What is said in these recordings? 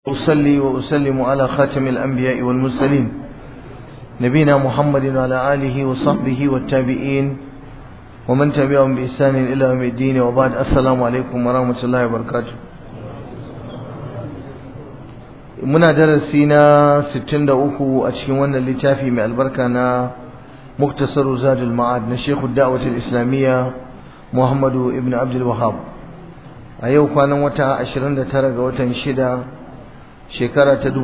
أصلي وأسلم على خاتم الأنبياء والمرسلين نبينا محمد وعلى آله وصحبه والتابعين ومن تبعهم بإحسان إلى يوم الدين وبعد السلام عليكم ورحمة الله وبركاته muna darasi na 63 a cikin wannan littafi mai albarka na muktasaru zadul ma'ad na shekhu da'watul islamiyya muhammadu ibn abdul wahab a yau kwanan wata 29 ga watan shida shekara ta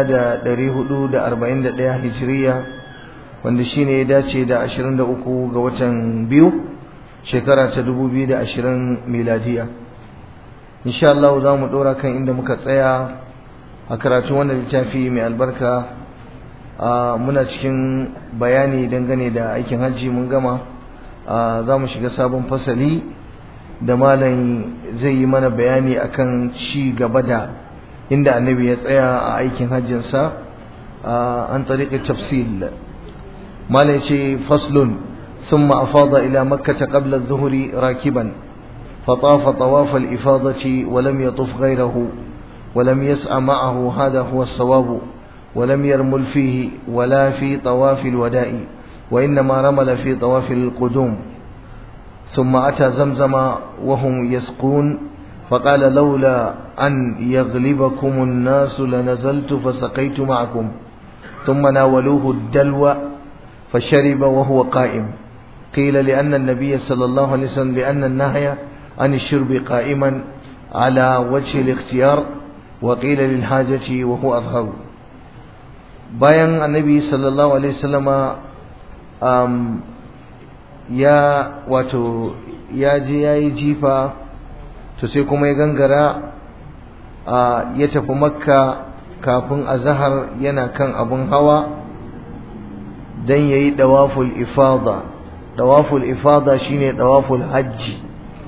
1441 hijiriya wanda shine ya dace da 23 ga watan biyu shekara ta 2020 miladiya insha Allah za mu dora kan inda muka tsaya a karatu wannan littafi mai albarka muna cikin bayani dangane da aikin hajji mun gama za mu shiga sabon fasali da malam zai yi mana bayani akan ci gaba da inda annabi ya tsaya a aikin hajjinsa an tariƙi tafsil malam ce faslun ثم أفاض إلى مكة قبل الظهر راكبا فطاف طواف الإفاضة ولم يطف غيره ولم يسعى معه هذا هو الصواب ولم يرمل فيه ولا في طواف الوداء وإنما رمل في طواف القدوم ثم أتى زمزم وهم يسقون فقال لولا أن يغلبكم الناس لنزلت فسقيت معكم ثم ناولوه الدلو فشرب وهو قائم قيل لأن النبي صلى الله عليه وسلم لأن النهي عن الشرب قائما على وجه الاختيار وقيل للحاجة وهو أظهر bayan annabi sallallahu alaihi wasallama um, ya wato ya je ya yi jifa to sai kuma ya gangara ya tafi makka kafin azahar yana kan abun hawa don ya yi dawaful ifada dawaful ifada shine dawaful hajji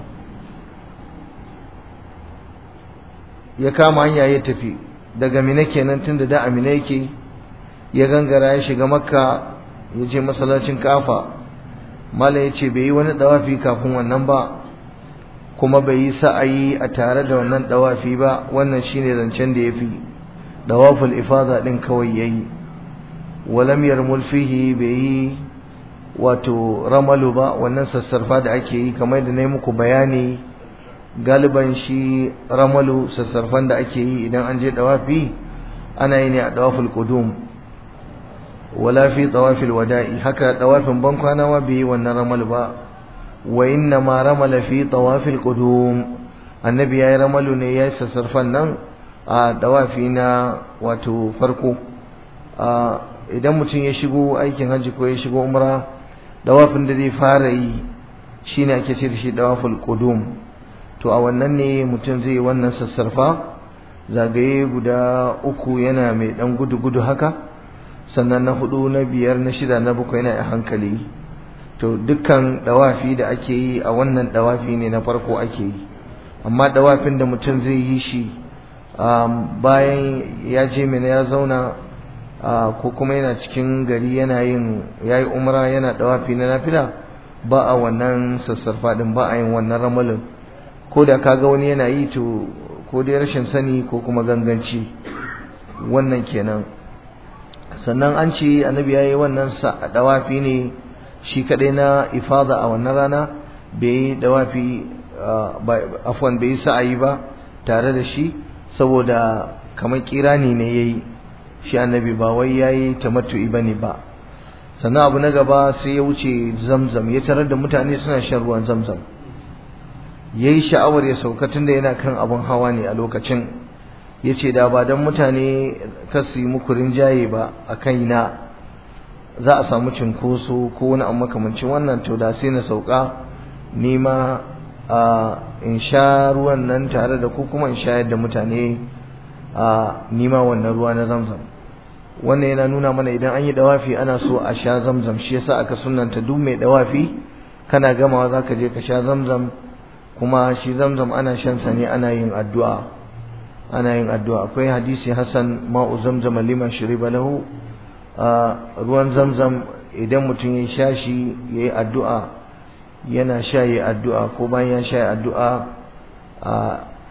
ya kama hanya ya tafi daga mina kenan tunda da amina yake ya gangara ya shiga makka ya je masallacin kafa mala ya ce bai yi wani dawafi kafin wannan ba kuma bai yi sa'ayi a tare da wannan dawafi ba wannan shine zancen da yafi dawaful ifada din kawai yayi walam yarmul fihi bai yi wato ramalu ba wannan sassarfa da ake yi kamar da na yi muku bayani galiban shi ramalu sassarfan da ake yi idan an je dawafi ana yi ne a dawaful qudum wala fi dawafil wada'i haka dawafin bankwana ma bai yi wannan ramalu ba wa inna ma ramala fi tawafil qudum annabi yayi ramalu ne yayi sassarfan nan a dawafi na wato farko idan mutum ya shigo aikin hajji ko ya shigo umra dawafin da zai fara yi shine ake ce da shi dawaful qudum to a wannan ne mutum zai yi wannan sassarfa zagaye guda uku yana mai dan gudu gudu haka sannan na hudu na biyar na shida na bakwai yana a hankali to dukkan dawafi da ake yi a wannan dawafi ne na farko ake yi amma dawafin da mutum zai yi shi bayan ya je mina ya zauna ko kuma yana cikin gari yana yin yayi umra yana dawafi na nafila ba a wannan sassarfa din ba a yin wannan ramalin ko da kaga wani yana yi to ko dai rashin sani ko kuma ganganci wannan kenan sannan an ce annabi yayi wannan dawafi ne shi kadai na ifada a wannan rana bai yi dawafi afwan bai yi sa'ayi ba tare da shi saboda kamar kirani ne yayi shi annabi ba wai yayi tamattu'i bane ba sannan abu na gaba sai ya wuce zamzam ya tarar da mutane suna shan ruwan zamzam yayi sha'awar ya sauka tunda yana kan abun hawa ne a lokacin yace da ba dan mutane kasu muku rinjaye ba a kaina za a samu cinkoso ko wani abu makamancin wannan to da sai na sauka nima a in sha ruwan nan tare da ku kuma in shayar da mutane a nima wannan ruwa na zamzam wannan yana nuna mana idan an yi dawafi ana so a sha zamzam shi yasa aka sunanta duk mai dawafi kana gamawa zaka je ka sha zamzam kuma shi zamzam ana shan sa ne ana yin addu'a ana yin addu'a akwai hadisi hasan ma'u zamzam liman shuriba lahu ruwan zamzam idan mutum ya sha shi ya yi addu'a yana sha yi addu'a ko bayan ya sha yi addu'a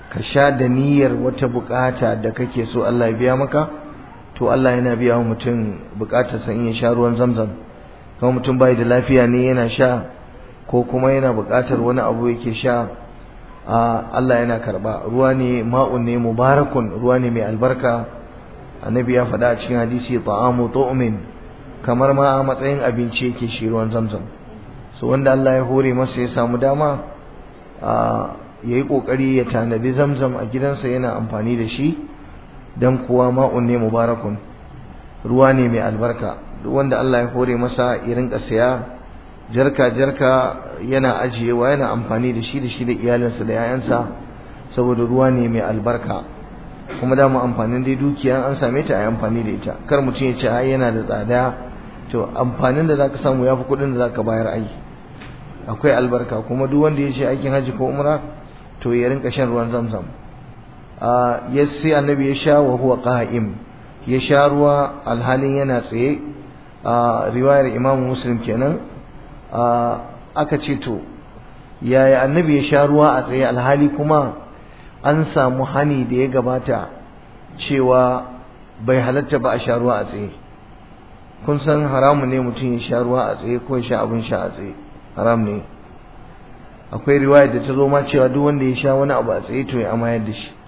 ka sha da niyyar wata bukata da kake so Allah ya biya maka to Allah yana biya wa mutum bukatar sa in ya sha ruwan zamzam kuma mutum bai da lafiya ne yana sha ko kuma yana bukatar wani abu yake sha Allah yana karba ruwa ne ma'un ne mubarakun ruwa ne mai albarka annabi ya faɗa a cikin hadisi ta'amu tu'min kamar ma a matsayin abinci yake shi ruwan zamzam so wanda Allah ya hore masa ya samu dama ya yi ƙoƙari ya tanadi zamzam a gidansa yana amfani da shi don kuwa ma'un ne mubarakun ruwa ne mai albarka duk wanda Allah ya hore masa ya rinka saya jarka jarka yana ajiyewa yana amfani da shi da shi da iyalinsa da 'ya'yansa saboda ruwa ne mai albarka kuma da mu amfanin dai dukiya an same ta a yi amfani da ita kar mutum ya ce ai yana da tsada to amfanin da zaka samu yafi kuɗin da zaka bayar ai akwai albarka kuma duk wanda ya ce aikin haji ko umra to ya rinka shan ruwan zamzam a ya sai annabi ya sha wa huwa qa'im ya sha ruwa alhalin yana tsaye a riwayar imamu muslim kenan a aka ce to yaya annabi ya sha ruwa a tsaye alhali kuma an samu hani da ya gabata cewa bai halatta ba a sha ruwa a tsaye kun san haramun ne mutum ya sha ruwa a tsaye ko ya sha abin sha a tsaye haram ne akwai riwaya da ta zo ma cewa duk wanda ya sha wani abu a tsaye to ya amayar da shi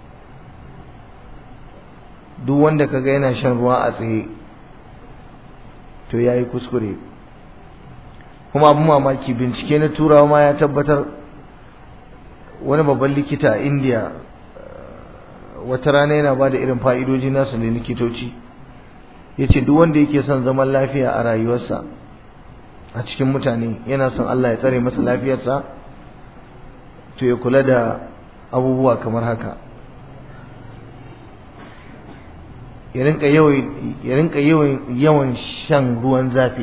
duk wanda kaga yana shan ruwa a tsaye to ya yi kuskure kuma abin mamaki bincike na turawa ma ya tabbatar wani babban likita a indiya wata rana yana ba da irin fa'idoji nasu ne likitoci ya ce duk wanda yake son zaman lafiya a rayuwarsa a cikin mutane yana son Allah ya tsare masa lafiyarsa to ya kula da abubuwa kamar haka ya rinka yawan shan ruwan zafi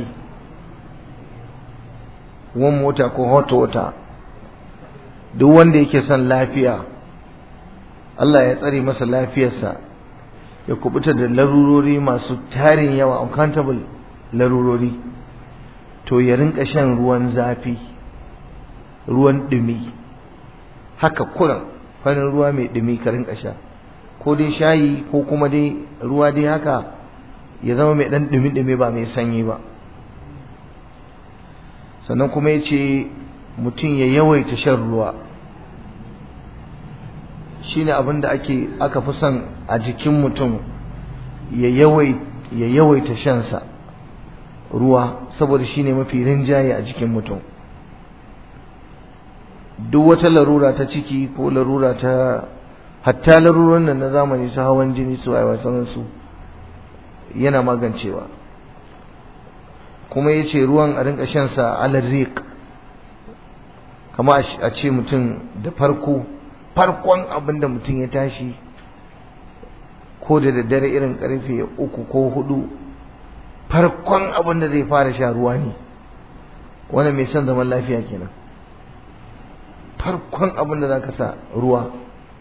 ruwan mota ko hot water duk wanda yake son lafiya Allah ya tsare masa lafiyarsa ya kubuta da larurori masu tarin yawa uncountable larurori to ya rinka shan ruwan zafi ruwan dumi haka kuran farin ruwa mai dumi ka rinka sha ko dai shayi ko kuma dai ruwa dai haka ya zama mai dan dumi dumi ba mai sanyi ba sannan kuma ya ce mutum ya yawaita shan ruwa shine abin da ake aka fi son a jikin mutum ya yawaita shansa ruwa saboda shine mafi rinjaye a jikin mutum duk wata larura ta ciki ko larura ta hatta laruran nan na zamani ta hawan jini su aiwa su yana magancewa kuma ya ce ruwan a rinka shansa alarrik kama a ce mutum da farko farkon abin da mutum ya tashi ko da daddare irin karfe uku ko hudu farkon abin da zai fara sha ruwa ne wannan mai son zaman lafiya kenan farkon abin da za ka sa ruwa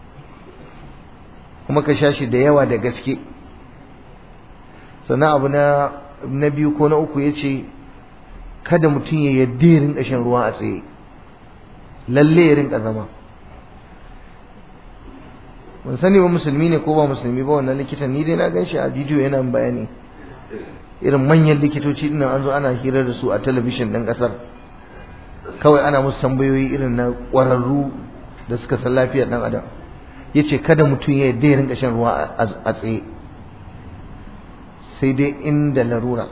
kuma ka sha shi da yawa da gaske sannan abu na na biyu ko na uku ya ce kada mutum ya yadda ya rinka shan ruwa a tsaye lalle ya rinka zama ban sani ba musulmi ne ko ba musulmi ba wannan likitan ni dai na gan shi a bidiyo yana bayani irin manyan likitoci din an zo ana hira da su a talabishin ɗin ƙasar kawai ana musu tambayoyi irin na ƙwararru da suka san lafiyar ɗan adam ya ce kada mutum ya yadda ya rinka shan ruwa a tsaye sai dai inda larura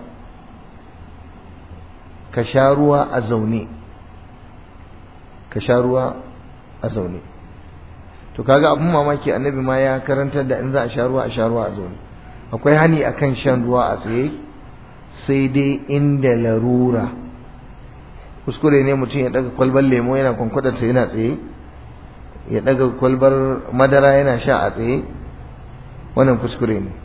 ka sha ruwa a zaune ka sha ruwa a zaune to kaga abun mamaki annabi ma ya karantar da in za a sha ruwa a sha ruwa a zaune akwai hani akan shan ruwa a tsaye sai dai inda larura kuskure ne mutum ya daga kwalbar lemo yana kwankwadar ta yana tsaye ya daga kwalbar madara yana sha a tsaye wannan kuskure ne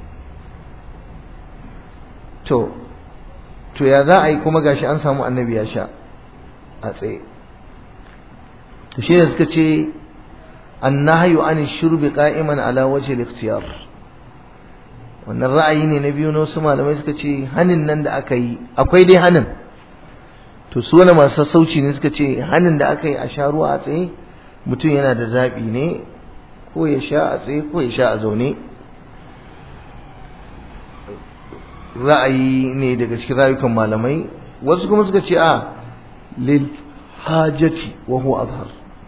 to to ya za a yi kuma gashi an samu annabi ya sha a tsaye to shi ne suka ce annahyu an shurbi qa'iman ala wajhi al-ikhtiyar wannan ra'ayi ne na biyu na wasu malamai suka ce hanin nan da aka yi akwai dai hanin to su wani masu sassauci ne suka ce hanin da aka yi a sha ruwa a tsaye mutum yana da zaɓi ne ko ya sha a tsaye ko ya sha a zaune ra'ayi ne daga cikin rayukan malamai wasu kuma suka ce a lil hajati wa huwa azhar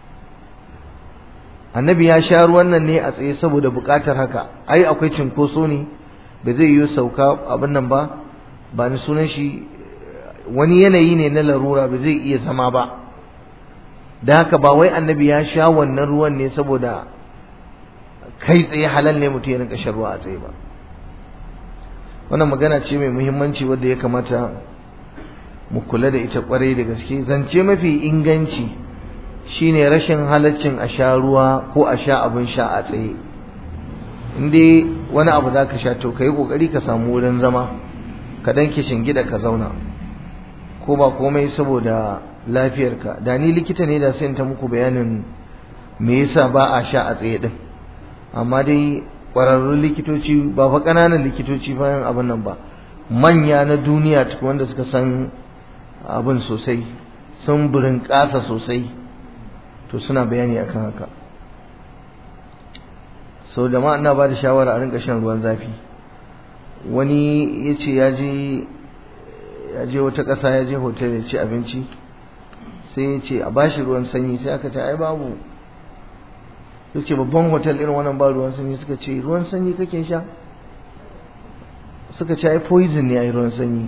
annabi ya sha ruwan nan ne a tsaye saboda bukatar haka ai akwai cinkoso ne ba zai yi sauka abin nan ba ba ni sunan shi wani yanayi ne na larura ba zai iya zama ba da haka ba wai annabi ya sha wannan ruwan ne saboda kai tsaye halal ne mutum ya rinka shan ruwa a tsaye ba wannan magana ce mai muhimmanci wadda ya kamata mu kula da ita kwarai da gaske zance mafi inganci shine rashin halaccin a sha ruwa ko a sha abin sha a tsaye in dai wani abu za ka sha to ka yi ƙoƙari ka samu wurin zama ka dan gida ka zauna ko ba komai saboda lafiyarka da ni likita ne da sai ta muku bayanin me yasa ba a sha a tsaye din amma dai ƙwararrun likitoci ba fa ƙananan likitoci bayan abin nan ba manya na duniya tukun wanda suka san abin sosai sun burin ƙasa sosai to suna bayani akan haka sau da ma ina ba da shawara a rinka shan ruwan zafi wani ya ce ya je wata ƙasa ya je hotel ya ci abinci sai ya ce a bashi ruwan sanyi sai aka ce ai babu ya ce babban hotel irin wannan ba ruwan sanyi suka ce ruwan sanyi kake sha suka ce ai poison ne ai ruwan sanyi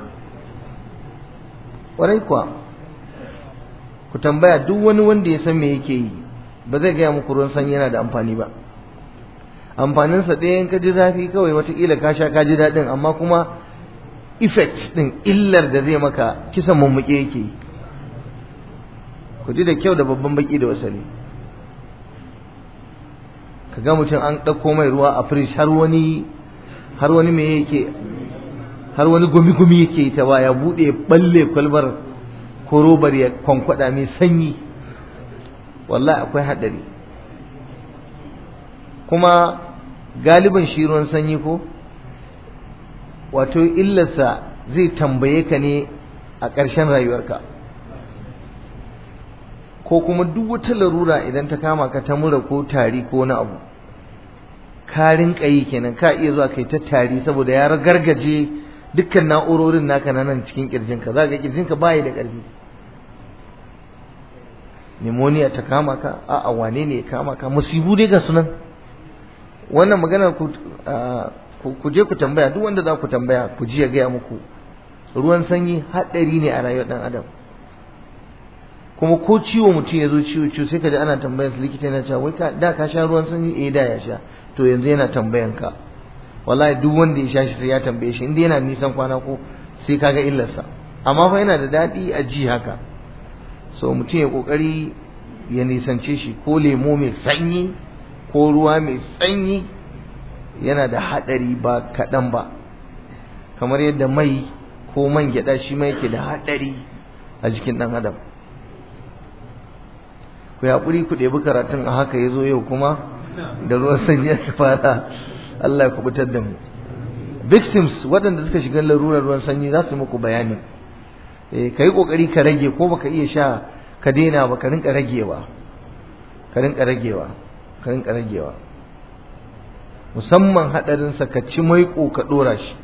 ƙwarai kuwa ku tambaya duk wani wanda ya san me yake yi ba zai gaya muku ruwan sanyi yana da amfani ba amfaninsa ɗaya in ka ji zafi kawai watakila ka sha ka ji daɗin amma kuma effect ɗin illar da zai maka kisan mummuke yake yi ku ji da kyau da babban baki da wasali ka ga mutum an ɗauko mai ruwa a firish har wani har wani me yake har wani gumi-gumi yake ta ba ya buɗe balle kwalbar ko robar ya kwankwada mai sanyi wallahi akwai haɗari kuma galiban shi ruwan sanyi ko wato illarsa zai tambaye ka ne a ƙarshen rayuwarka ko kuma duk wata larura idan ta kama ka ta mura ko tari ko na abu ka rinka yi kenan ka iya zuwa kai ta tari saboda ya gargaje dukkan na'urorin naka na nan cikin kirjinka za ka kirjinka bayi da ƙarfi pneumonia ta kama ka a'a wane ne ya kama ka musibu dai ga sunan wannan magana ku ku je ku tambaya duk wanda za ku tambaya ku ji ya gaya muku ruwan sanyi haɗari ne a rayuwar ɗan adam kuma ko ciwo mutum ya zo ciwo ciwo sai ka ji ana tambayar su likita yana cewa wai ka da ka sha ruwan sanyi eh da ya sha to yanzu yana tambayan ka wallahi duk wanda ya sha shi sai ya tambaye shi inda yana nisan kwana ko sai kaga illarsa amma fa yana da daɗi a ji haka so mutum ya kokari ya nisance shi ko lemo mai sanyi ko ruwa mai sanyi yana da haɗari ba kaɗan ba kamar yadda mai ko man gyaɗa shi ma yake da haɗari a jikin ɗan adam ku yaƙuri ku ɗebi karatun a haka ya zo yau kuma da ruwan sanyi ya fara Allah ya kubutar da mu victims waɗanda suka shiga larurar ruwan sanyi za su muku bayani eh ka yi ƙoƙari ka rage ko baka iya sha ka daina ba ka rinka ragewa ka rinka ragewa ka rinka ragewa musamman haɗarinsa ka ci maiƙo ka ɗora shi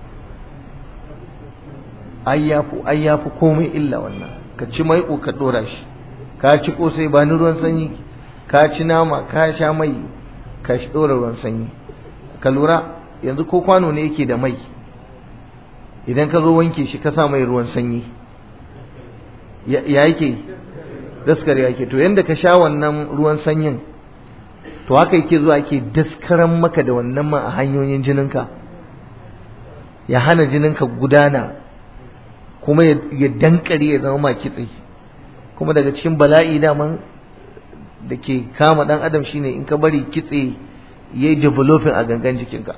ai ya fi komai illa wannan ka ci maiƙo ka ɗora shi ka ci ƙosai ba ni ruwan sanyi ka ci nama ka sha mai ka ɗora ruwan sanyi ka lura yanzu ko kwano ne yake da mai idan ka zo wanke shi ka sa mai ruwan sanyi ya yake daskar yake to yanda ka sha wannan ruwan sanyin to haka yake zuwa ake daskaran maka da wannan man a hanyoyin jininka ya hana jininka gudana kuma ya dankare ya zama ma kitse kuma daga cikin bala'i daman da ke kama dan adam shine in ka bari kitse yayi developing a gangan jikinka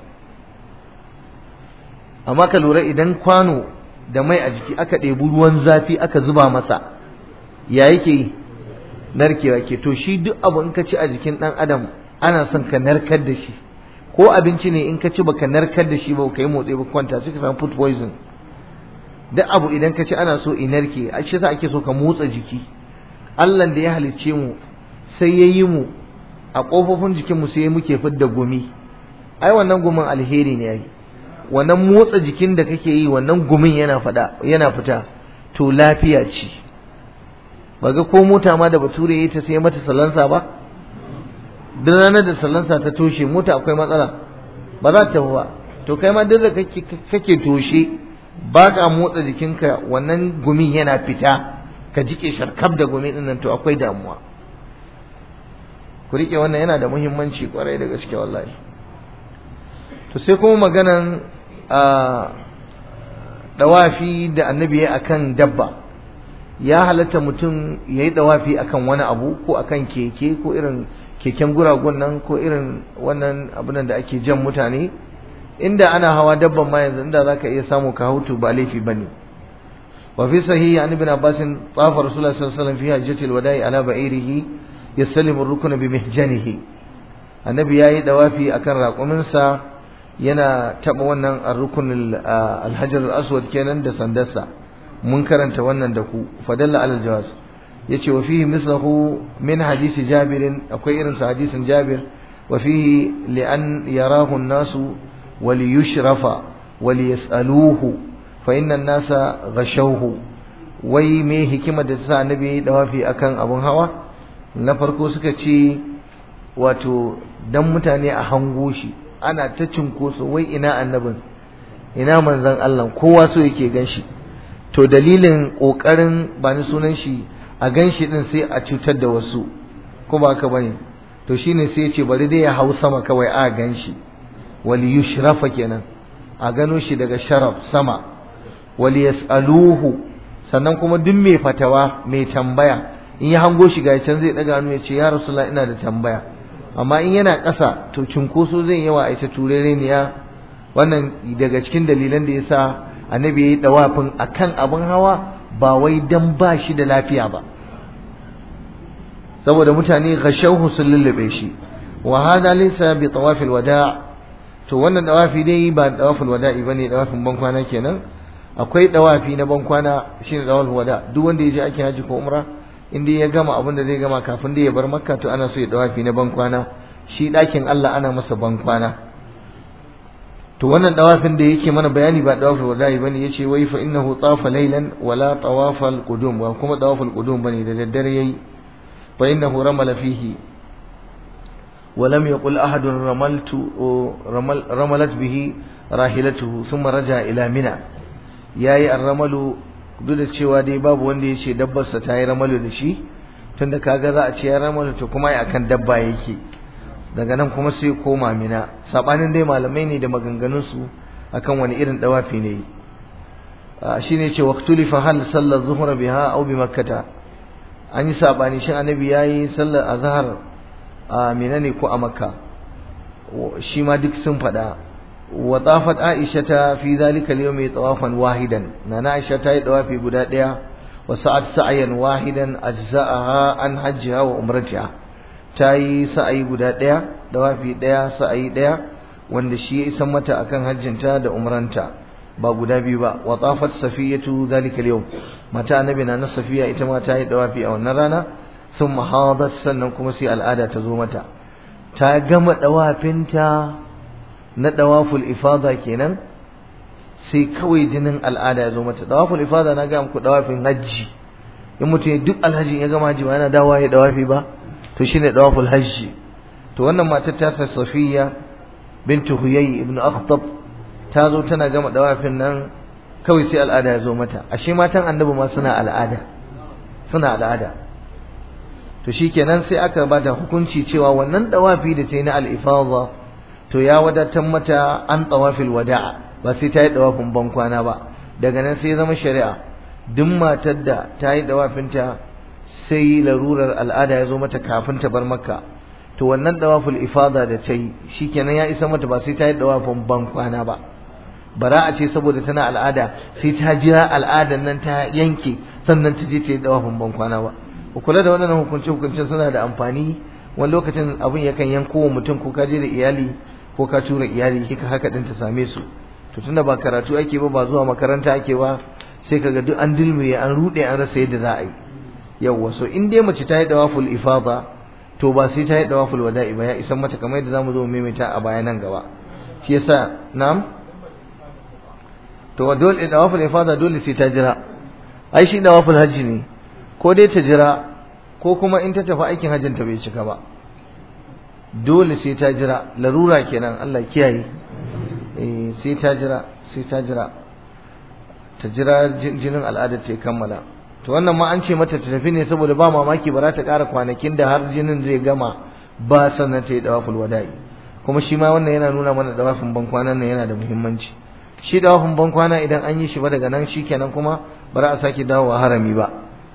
amma ka lura idan kwano da mai a jiki aka ɗebi ruwan zafi aka zuba masa ya yake narkewa ke to shi duk abu in ka ci a jikin ɗan adam ana son ka narkar da shi ko abinci ne in ka ci baka narkar da shi ba ka yi motsi ba kwanta sai ka samu food poison duk abu idan ka ci ana so in narke a shi ake so ka motsa jiki Allah da ya halicce mu sai ya yi mu a kofofin jikinmu sai muke fidda gumi ai wannan gumin alheri ne ai wannan motsa jikin da kake yi wannan gumin yana fada yana fita to lafiya ce baga ko mota ma da bature yayi ta sai mata salansa ba duk ranar da salansa ta toshe mota akwai matsala ba za ta ba to kai ma duk da kake kake toshe ba ka motsa jikinka wannan gumin yana fita ka jike sharkab da gumi din nan to akwai damuwa ku rike wannan yana da muhimmanci kwarai da gaske wallahi to sai kuma maganan dawafi da annabi ya akan dabba ya halatta mutum ya yi dawafi akan wani abu ko akan keke ko irin keken guragun nan ko irin wannan abin da ake jan mutane inda ana hawa dabban ma yanzu inda zaka iya samu ka hautu ba laifi bane wa fi sahihi an ibn abbas tafa rasulullah sallallahu alaihi wasallam fi hajjatil wada'i ala ba'irihi yaslimu ar-rukna bi mihjanihi annabi yayi dawafi akan raƙuminsa yana taba wannan ar-rukn al-hajar al-aswad kenan da sandarsa mun karanta wannan da ku fadalla ala al-jawaz yace wa fihi mislahu min hadisi jabir akwai irin sa hadisin jabir wa fihi li an yarahu an-nasu wa li yushrafa wa li yas'aluhu fa inna an-nasa ghashawhu wai me hikima da sa annabi yayi dawafi akan abun hawa na farko suka ce wato dan mutane a hango shi ana ta cinkoso wai ina annabin ina manzon Allah kowa so yake ganshi to dalilin kokarin ba ni sunan shi a ganshi din sai a cutar da wasu ko ba haka bane to shine sai ya ce bari dai ya hau sama kawai a ganshi wal yushrafa kenan a gano shi daga sharaf sama wal yasaluhu sannan kuma duk mai fatawa mai tambaya in ya hango shi ga can zai daga hannu ya ce ya rasulullah ina da tambaya amma in yana ƙasa to cinkoso zai yawa a ita turereniya wannan daga cikin dalilan da yasa annabi yayi dawafin akan abin hawa ba wai dan ba shi da lafiya ba saboda mutane ghashawhu sun lullube shi wa hada laysa bi tawafil wada' to wannan dawafi dai ba dawafil wada'i bane dawafin bankwana kenan akwai dawafi na bankwana shine dawafil wada' duk wanda ya je ake haji ko umra in dai ya gama abin da zai gama kafin da ya bar makka to ana so ya dawafi na bankwana shi ɗakin Allah ana masa bankwana to wannan dawafin da yake mana bayani ba dawaful wada'i bane yace wai fa innahu tafa laylan wala tawafal qudum ba kuma tawaful qudum bane da daddare yayi fa innahu ramala fihi ولم يقل أحد رملت رمل رملت به راحلته ثم رجع إلى منى yayi arramalu duk da cewa dai babu wanda ya ce dabbarsa ta yi ramalu da shi tunda kaga za a ce ya ramalu to kuma akan dabba yake daga nan kuma sai koma mina sabanin dai malamai ne da maganganun su akan wani irin dawafi ne shine ce waqtulifa hal sallar zuhra biha aw bi makkata an yi sabani shin annabi yayi sallar azhar a mina ne ko a makka shi ma duk sun faɗa wa tafat aisha ta fi zalika al-yawmi tawafan wahidan nana aisha ta yi tawafi guda ɗaya wa sa'at sa'yan wahidan ajza'aha an hajjiha wa umratiha ta yi sa'ayi guda ɗaya tawafi ɗaya sa'ayi ɗaya wanda shi ya isan mata akan hajjinta da umranta ba guda biyu ba wa tafat safiyatu zalika al-yawm mata annabi na safiya ita ma ta yi tawafi a wannan rana sun mahadat sannan kuma sai al'ada ta zo mata ta gama dawafinta na dawaful ifada kenan sai kawai jinin al'ada ya zo mata dawaful ifada na ga muku dawafin hajji in mutum duk alhaji ya gama hajji ba yana dawa ya dawafi ba to shine dawaful hajji to wannan matar ta sa safiya bintu huyay ibn akhtab ta zo tana gama dawafin nan kawai sai al'ada ya zo mata ashe matan annabi ma suna al'ada suna al'ada to shikenan sai aka bada hukunci cewa wannan dawafi da ta yi na al-ifadha to ya wadatar mata an tawafil wada'a ba sai ta yi dawafin bankwana ba daga nan sai zama shari'a duk matar da ta yi dawafinta sai larurar al'ada ya zo mata kafin ta bar makka to wannan dawaful ifada da ta yi shikenan ya isa mata ba sai ta yi dawafin bankwana ba bara a ce saboda tana al'ada sai ta jira al'adan nan ta yanke sannan ta je ta yi dawafin bankwana ba ku kula da wannan hukunce hukuncen suna da amfani wani lokacin abin yakan yanko wa mutum ko ka je da iyali ko ka tura iyali kika haka din ta same su to tunda ba karatu ake ba ba zuwa makaranta ake ba sai kaga duk an dilmiye an rude an rasa yadda za a yi yawwa so in dai mace ta yi dawaful ifada to ba sai ta yi dawaful wada'i ba ya isan mata kamar yadda zamu zo maimaita a baya nan gaba shi yasa na'am to dole dawaful ifada dole sai ta jira ai shi dawaful hajji ne ko dai ta jira ko kuma in ta tafi aikin hajjin ta bai cika ba dole sai ta jira larura kenan Allah kiyaye eh sai ta jira sai ta jira ta jira jinin al'ada ta kammala to wannan ma an ce mata ta tafi ne saboda ba mamaki ba za ta ƙara kwanakin da har jinin zai gama ba sannan ta yi dawaful wada'i kuma shi ma wannan yana nuna mana dawafin bankwanan nan yana da muhimmanci shi dawafin bankwana idan an yi shi ba daga nan shikenan kuma ba za a sake dawowa harami ba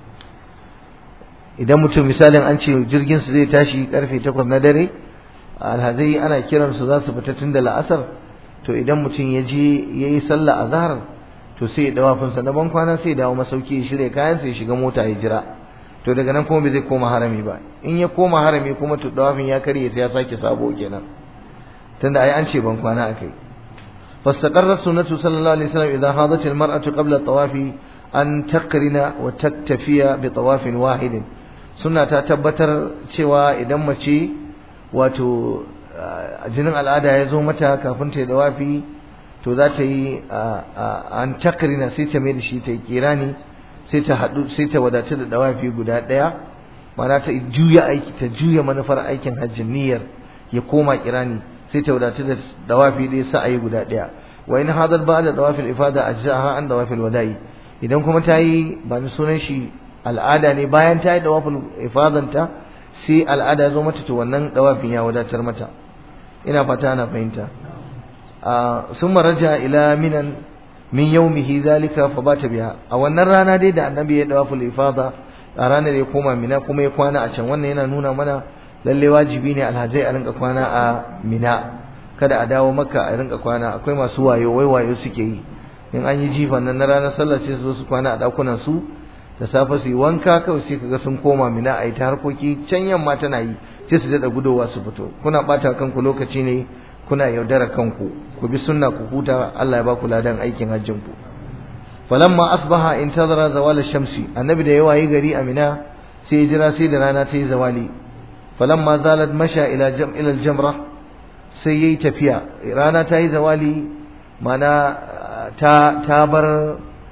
idan mutum misalin an ce jirgin su zai tashi karfe takwas na dare alhazai ana kiran su za su fita tun da la'asar to idan mutum ya je ya yi sallah a zahar to sai ya dawafin sa na ban kwana sai ya dawo masauki ya shirya kayan sai ya shiga mota ya jira to daga nan kuma bai zai koma harami ba in ya koma harami kuma to dawafin ya karye sai ya sake sabo kenan tunda ai an ce ban kwana akai فاستقرت سنة صلى الله عليه وسلم إذا حاضت المرأة قبل الطواف أن تقرن وتكتفي بطواف واحد suna ta tabbatar cewa idan mace wato jinin al'ada ya zo mata kafin ta yi dawafi to za ta yi an takarina sai ta mai da shi ta yi kirani sai ta haɗu sai ta wadace da dawafi guda ɗaya mana ta juya aiki ta juya manufar aikin hajjin niyyar ya koma kirani sai ta wadace da dawafi ɗaya sa a yi guda ɗaya wa in hadar ba da dawafin ifada ajzaha an dawafin wada'i idan kuma ta yi ba ni sunan shi al'ada ne bayan ta yi dawafin ifadanta sai al'ada zo mata to wannan dawafin ya wadatar mata ina fata ana fahimta sun maraja ila minan min yaumihi zalika fa bata biya a wannan rana dai da annabi ya dawaful ifada a ranar ya koma mina kuma ya kwana a can wannan yana nuna mana lalle wajibi ne alhazai a rinka kwana a mina kada a dawo makka a rinka kwana akwai masu wayo wai wayo suke yi in an yi jifan nan na ranar sallah sai su zo su kwana a dakunan su da safe su yi wanka kawai sai kaga sun koma mina a yi ta harkoki can yamma tana yi sai su daɗa gudowa su fito kuna ɓata kanku lokaci ne kuna yaudara kanku ku bi sunna ku huta Allah ya ba ku ladan aikin hajjin ku falamma asbaha intazara zawal shamsi annabi da yawa yi gari a mina sai ya jira sai da rana ta yi zawali falamma zalat masha ila jam ila jamra sai yayi tafiya rana ta yi zawali mana ta ta bar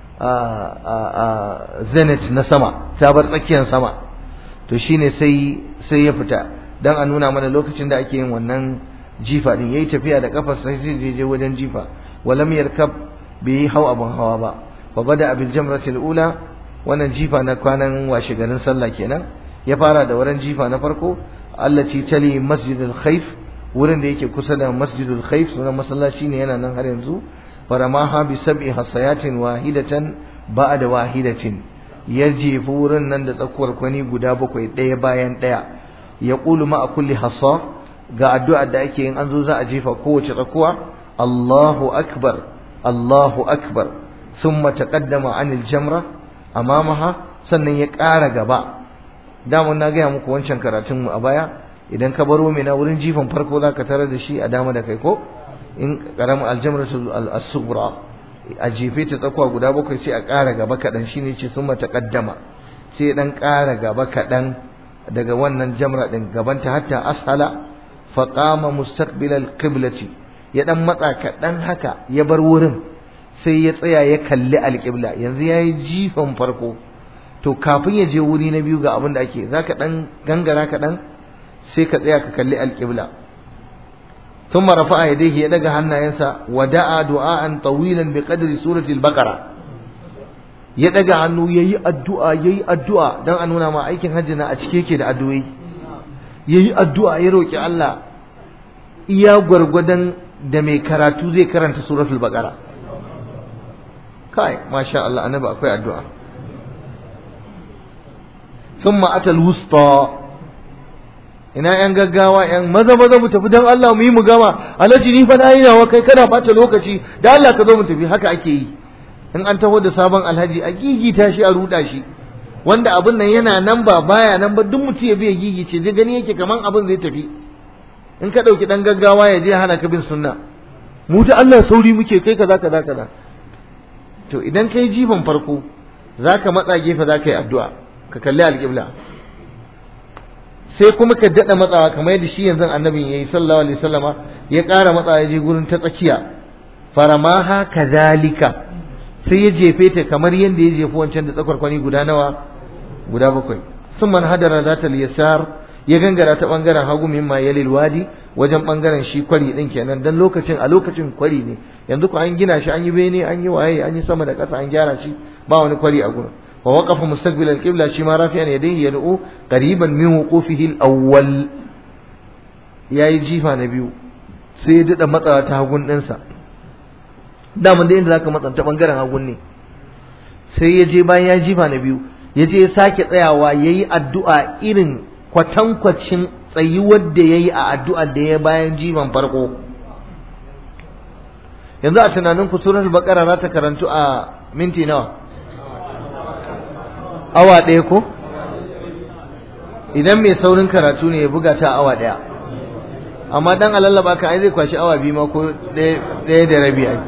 zenith na sama ta bar tsakiyar sama to shine sai sai ya fita dan a nuna mana lokacin da ake yin wannan jifa din yayi tafiya da kafar sai sai je wajen jifa walam yarkab bi hau abun hawa ba fa bada abil jamrati ula wannan jifa na kwanan washe garin sallah kenan ya fara da wurin jifa na farko allati tali masjidul khayf wurin da yake kusa da masjidul khayf sunan masallaci ne yana nan har yanzu faramaha bi sab'i hasayatin wahidatan ba'da wahidatin ya jefi wurin nan da tsakuwar kwani guda bakwai ɗaya bayan ɗaya ya ƙulu ma a kulli hasa ga addu'ar da ake yin an zo za a jefa kowace tsakuwa Allahu akbar Allahu akbar thumma taqaddama anil jamra amamaha sannan ya ƙara gaba daman na gaya muku wancan karatun mu a baya idan ka baro mina wurin jifan farko za ka tarar da shi a dama da kai ko in karamin aljamratu al-sughra a jefe ta tsakuwa guda bakwai sai a ƙara gaba kaɗan shine ce sun mata ƙaddama sai ɗan ƙara gaba kaɗan daga wannan jamra ɗin gabanta hatta ashala faƙama mustaqbilal qiblati ya ɗan matsa kaɗan haka ya bar wurin sai ya tsaya ya kalli alƙibla yanzu ya yi jifan farko to kafin ya je wuri na biyu ga abin da ake za ka ɗan gangara kaɗan sai ka tsaya ka kalli alƙibla ثم رفع يديه يدغ hannayensa ودعا دعاء طويلا بقدر سوره البقره ya daga hannu yayi addu'a yayi addu'a dan a nuna ma aikin hajji na a cike yake da addu'o'i yayi addu'a ya roki Allah iya gwargwadon da mai karatu zai karanta suratul baqara kai masha Allah annabi akwai addu'a thumma atal wusta ina yan gaggawa yan maza maza mu tafi dan Allah mu yi mu gama alhaji ni fa nayi nawa kai kana bata lokaci da Allah ka zo mu tafi haka ake yi in an taho da sabon alhaji a gigita shi a ruda shi wanda abin nan yana nan ba baya nan ba duk mutum ya biya gigice zai gani yake kaman abin zai tafi in ka dauki dan gaggawa ya je hana ka bin sunna mu ta Allah sauri muke kai kaza kaza kaza to idan kai jifan farko zaka matsa gefe zaka yi addu'a ka kalli alƙibla sai kuma ka daɗa matsawa kamar yadda shi yanzu annabin ya yi sallallahu alaihi wasallama ya ƙara matsawa ya je gurin ta tsakiya faramaha kazalika sai ya jefe ta kamar yadda ya jefi wancan da tsakwarkwani guda nawa guda bakwai sun man hadara za ta liyasar ya gangara ta bangaren hagu mimma yalil wadi wajen bangaren shi kwari din kenan dan lokacin a lokacin kwari ne yanzu ko an gina shi an yi bene an yi waye an yi sama da ƙasa an gyara shi ba wani kwari a gurin wa waqafa mustaqbil al-qibla shi ma rafi'an yadayhi yad'u qariban min wuqufihi al-awwal yayi jifa na biyu sai ya dada matsawa ta hagun ɗinsa daman da inda zaka matsanta bangaren hagun ne sai ya je bayan ya jifa na biyu ya je ya sake tsayawa yayi addu'a irin kwatankwacin tsayuwar da yayi a addu'ar da ya bayan jifan farko yanzu a tunanin ku suratul baqara za ta karantu a minti nawa awa ɗaya ko idan mai saurin karatu ne ya buga ta awa ɗaya amma dan alallaba ka ai zai kwashi awa biyu ma ko ɗaya da rabi ai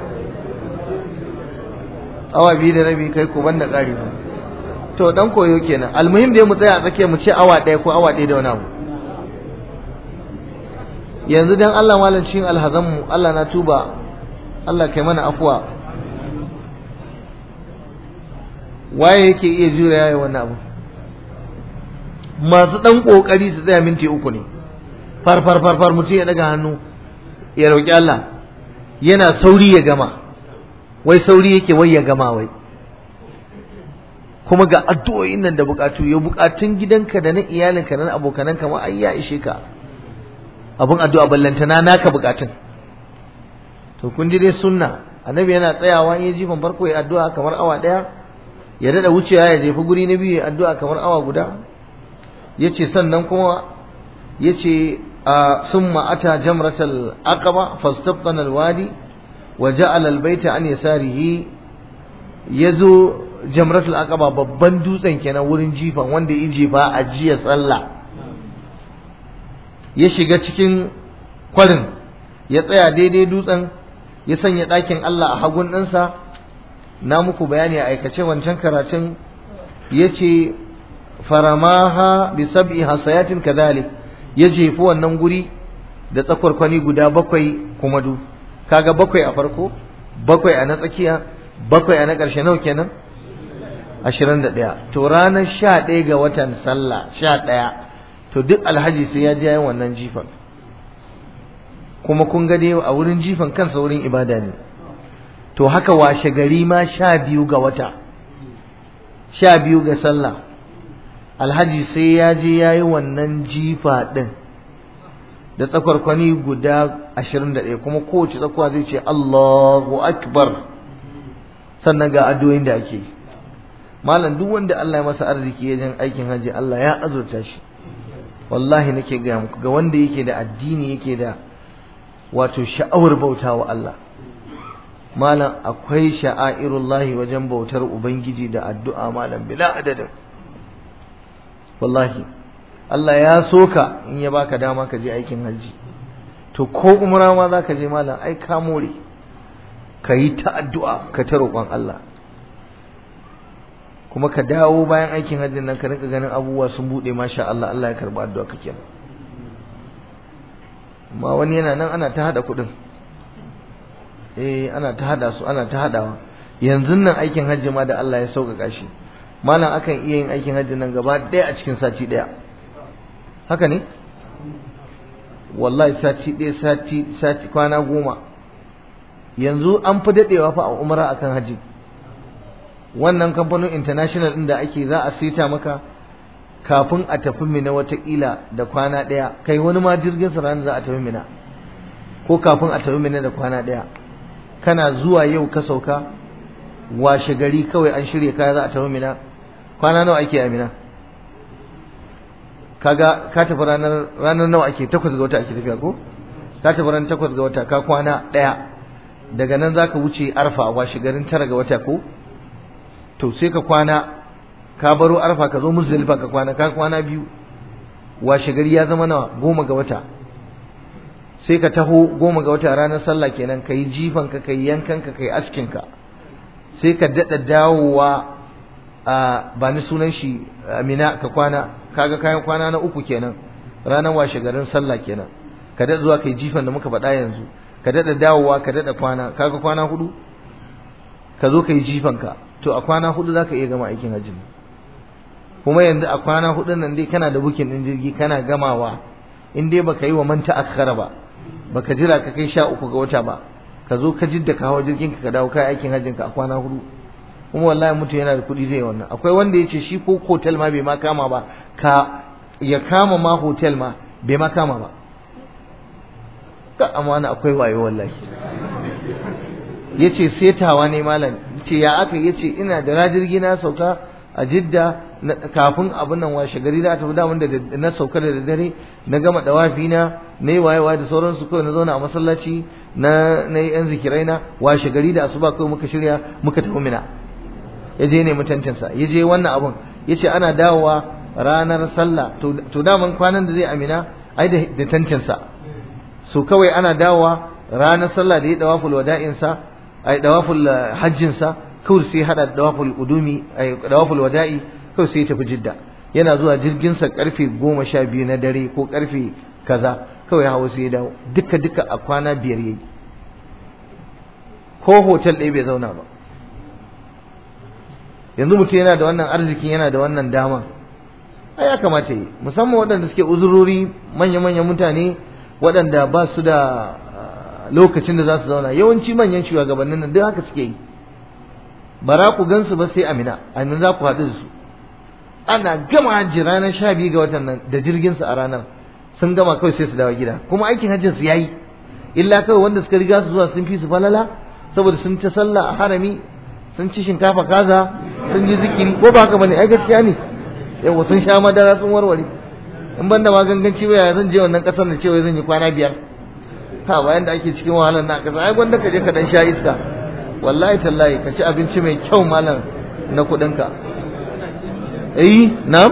awa biyu da rabi kai ko banda ƙari ba to dan koyo kenan almuhim dai mu tsaya a tsakiya mu ce awa ɗaya ko awa ɗaya da wani abu yanzu dan Allah malam cikin alhazan mu Allah na tuba Allah kai mana afuwa waye yake iya jure yayi wannan abu masu dan kokari su tsaya minti uku ne far far far far mutum ya daga hannu ya roki Allah yana sauri ya gama wai sauri yake wai ya gama wai kuma ga addu'o'in nan da bukatu ya bukatun gidanka da na iyalinka da na abokananka ma ai ya ishe ka abun addu'a ballantana naka bukatun to kun ji dai sunna annabi yana tsayawa in ya jifan farko ya addu'a kamar awa daya ya dada wucewa ya jefi guri na biyu ya addu'a kamar awa guda yace sannan kuma yace summa ata jamratal aqaba fastabtana alwadi wa ja'ala albayta an yasarihi yazo jamratul aqaba babban dutsen kenan wurin jifan wanda ya jefa a jiya sallah ya shiga cikin kwarin ya tsaya daidai dutsen ya sanya ɗakin Allah a hagun ɗinsa na muku bayani a aikace wancan karatun ya ce faramaha bi sab'i hasayatin kadhalik ya jefi wannan guri da tsakwarkwani guda bakwai kuma du kaga bakwai a farko bakwai a na tsakiya bakwai a na ƙarshe nawa kenan ashirin da ɗaya to ranar sha ɗaya ga watan sallah sha ɗaya to duk alhaji sai ya je yin wannan jifan kuma kun ga dai a wurin jifan kansa wurin ibada ne to haka washe gari ma sha biyu ga wata sha biyu ga sallah alhaji sai ya je ya yi wannan jifa ɗin da tsakwarkwani guda ashirin da ɗaya kuma kowace tsakwa zai ce Allahu Akbar sannan ga addu'o'in da ake malam duk wanda Allah ya masa arziki ya jan aikin haji Allah ya azurta shi wallahi nake gaya muku ga wanda yake da addini yake da wato sha'awar bauta wa Allah malam akwai sha'airullahi wajen bautar ubangiji da addu'a malam bila adadin wallahi Allah ya soka in ya baka dama ka je aikin hajji to ko umra ma za ka je malam ai ka more ka yi ta addu'a ka ta roƙon Allah kuma ka dawo bayan aikin hajjin nan ka rinka ganin abubuwa sun buɗe masha Allah Allah ya karɓi addu'a ka kenan amma wani yana nan ana ta hada kuɗin eh ana ta hada su ana ta hadawa yanzu nan aikin hajji ma da Allah ya sauƙaƙa shi malam akan iya yin aikin hajji nan gaba ɗaya a cikin sati ɗaya haka ne wallahi sati ɗaya sati sati kwana goma yanzu an fi daɗewa fa a umara akan hajji wannan kamfanin international ɗin da ake za a sita maka kafin a tafi mina watakila da kwana ɗaya kai wani ma jirgin sa ranar za a tafi mina ko kafin a tafi mina da kwana ɗaya kana zuwa yau ka sauka washe gari kawai an shirya kaya za a tafi mina kwana nawa ake a mina kaga ka tafi ranar ranar nawa ake takwas ga wata ake tafiya ko ka tafi ranar takwas ga wata ka kwana ɗaya daga nan zaka wuce arfa a washe garin tara ga wata ko to sai ka kwana ka baro arfa ka zo muzdalifa ka kwana ka kwana biyu washe gari ya zama nawa goma ga wata sai ka taho goma ga wata ranar sallah kenan ka yi jifan ka kai yankan ka kai askin ka sai ka daɗa dawowa ba ni sunan shi amina ka kwana kaga kayan kwana na uku kenan ranar washe garin sallah kenan ka daɗa zuwa kai jifan da muka faɗa yanzu ka daɗa dawowa ka daɗa kwana kaga kwana hudu ka zo kai jifan ka to a kwana hudu zaka iya gama aikin hajji kuma yanzu a kwana hudu nan dai kana da bukin din jirgi kana gamawa in dai baka yi wa manta akhara ba baka jira ka kai sha uku ga wata ba ka zo ka jidda ka hawa jirgin ka dawo kai aikin hajjin ka a kwana hudu kuma wallahi mutum yana da kuɗi zai wannan akwai wanda ya ce shi ko hotel ma bai ma kama ba ka ya kama ma hotel ma bai ma kama ba ka amana akwai wayo wallahi yace setawa ne malam ce ya aka yace ina da rajirgi na sauka a jidda kafin abin nan washe gari da tafi damun da na sauka da dare na gama dawafi na na yi wayewa da sauransu kawai na zauna a masallaci na na yi yan zikirai na washe gari da asuba kawai muka shirya muka tafi mina ya je ne mutancinsa ya je wannan abun ya ce ana dawowa ranar sallah to daman kwanan da zai amina ai da tantinsa so kawai ana dawowa ranar sallah da ya dawaful wada'insa ai dawaful hajjinsa kawai sai hada dawaful udumi ai dawaful wada'i kawai sai ya tafi jidda yana zuwa jirginsa karfe goma sha biyu na dare ko karfe kaza kawai hawa sai ya dawo duka duka a kwana biyar yayi ko hotel ɗaya bai zauna ba yanzu mutum yana da wannan arzikin yana da wannan dama ai ya kamata yi musamman waɗanda suke uzurori manya-manyan mutane waɗanda ba su da lokacin da za su zauna yawanci manyan shugabannin nan duk haka suke yi bara ku gansu ba sai amina amina za ku haɗu da su ana gama hajji ranar sha biyu ga watan nan da jirginsu a ranar sun gama kawai sai su dawo gida kuma aikin hajjin su yayi illa kawai wanda suka riga su zuwa sun fi su falala saboda sun ta sallah a harami sun ci shinkafa kaza sun ji zikiri ko ba haka bane ai gaskiya ne yawa sun sha madara sun warware in ban da maganganci waya zan je wannan kasar da cewa zan yi kwana biyar ha bayan da ake cikin wahalar na kasa ai gwanda ka je ka dan sha iska wallahi tallahi ka ci abinci mai kyau malam na kuɗin ka eh na'am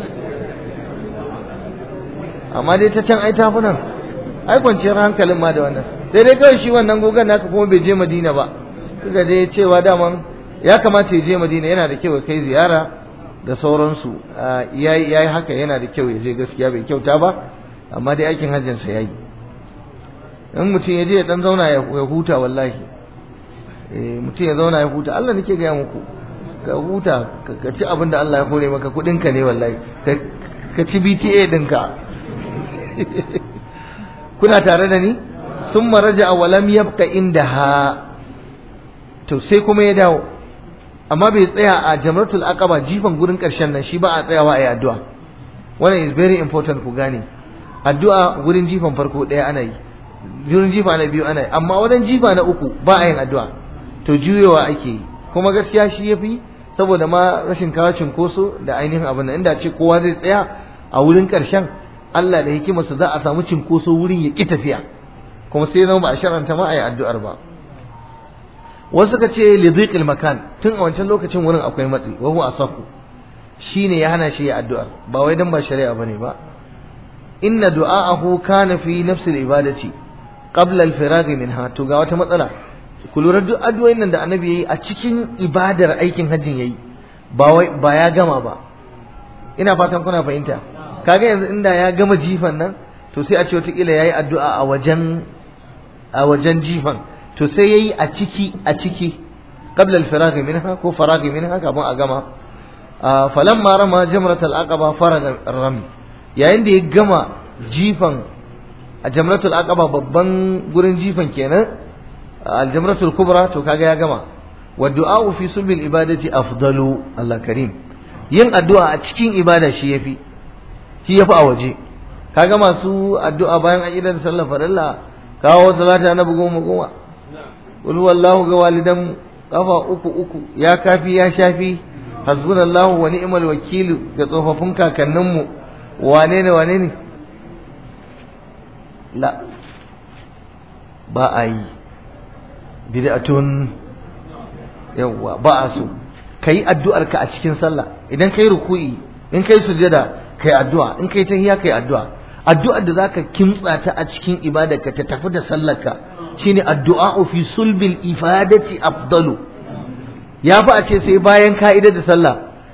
amma dai ta can ai tafi nan ai kwanciyar hankalin ma da wannan sai dai kawai shi wannan gogon naka kuma bai je madina ba suka dai cewa daman ya kamata ya je madina yana da kyau ya kai ziyara da sauransu ya yi haka yana da kyau ya je gaskiya bai kyauta ba amma dai aikin hajjinsa ya yi in mutum ya je ya dan zauna ya huta wallahi mutum ya zauna ya huta Allah nake gaya muku ka huta ka ci abin da Allah ya kore maka kudinka ne wallahi ka ci BTA dinka kuna tare da ni sun maraja a walam yabka inda ha to sai kuma ya dawo amma bai tsaya a jamratul aqaba jifan gurin karshen nan shi ba a tsayawa a yi addu'a wannan is very important ku gane addu'a gurin jifan farko ɗaya ana yi gurin jifa na biyu ana yi amma wajen jifa na uku ba a yin addu'a to juyewa ake yi kuma gaskiya shi yafi saboda ma rashin kawo cinkoso da ainihin abin nan inda ce kowa zai tsaya a wurin karshen Allah da hikimarsa za a samu cinkoso wurin ya ki tafiya kuma sai zama ba a sharanta ma a yi addu'ar ba wasu ka ce lidhiqil makan tun a wancan lokacin wurin akwai matsi wa huwa asahu shine ya hana shi ya addu'ar ba wai dan ba shari'a bane ba inna du'aahu kana fi nafsil ibadati qabla al-firagh minha to ga wata matsala ku lura duk addu'o'in nan da annabi yayi a cikin ibadar aikin hajjin yayi ba wai ba ya gama ba ina fatan kuna fahimta kaga yanzu inda ya gama jifan nan to sai a ce wata kila yayi addu'a a wajen a wajen jifan to sai yayi a ciki a ciki qabla al-firagh minha ko faragh minha kafin a gama falamma rama jamrat al-aqaba faraga rami yayin da ya gama jifan a jamratul aqaba babban gurin jifan kenan al-jamratul kubra to kaga ya gama wa du'a fi subil ibadati afdalu Allah karim yin addu'a a cikin ibada shi yafi shi yafi a waje kaga masu addu'a bayan an idan sallar farilla kawo salata na goma goma qul wallahu ga walidan kafa uku uku ya kafi ya shafi hasbunallahu wa ni'mal wakil ga tsofaffin kakanninmu wane ne wane ne la ba a yi bid'atun yawwa ba a so kai addu'ar ka a cikin sallah idan kai ruku'i in kai sujada kai addu'a in kai tahiyya kai addu'a addu'ar da zaka kimtsa ta a cikin ibadarka ta tafi da sallarka shine addu'a fi sulbil ifadati afdalu ya fi a ce sai bayan ka'idar da sallah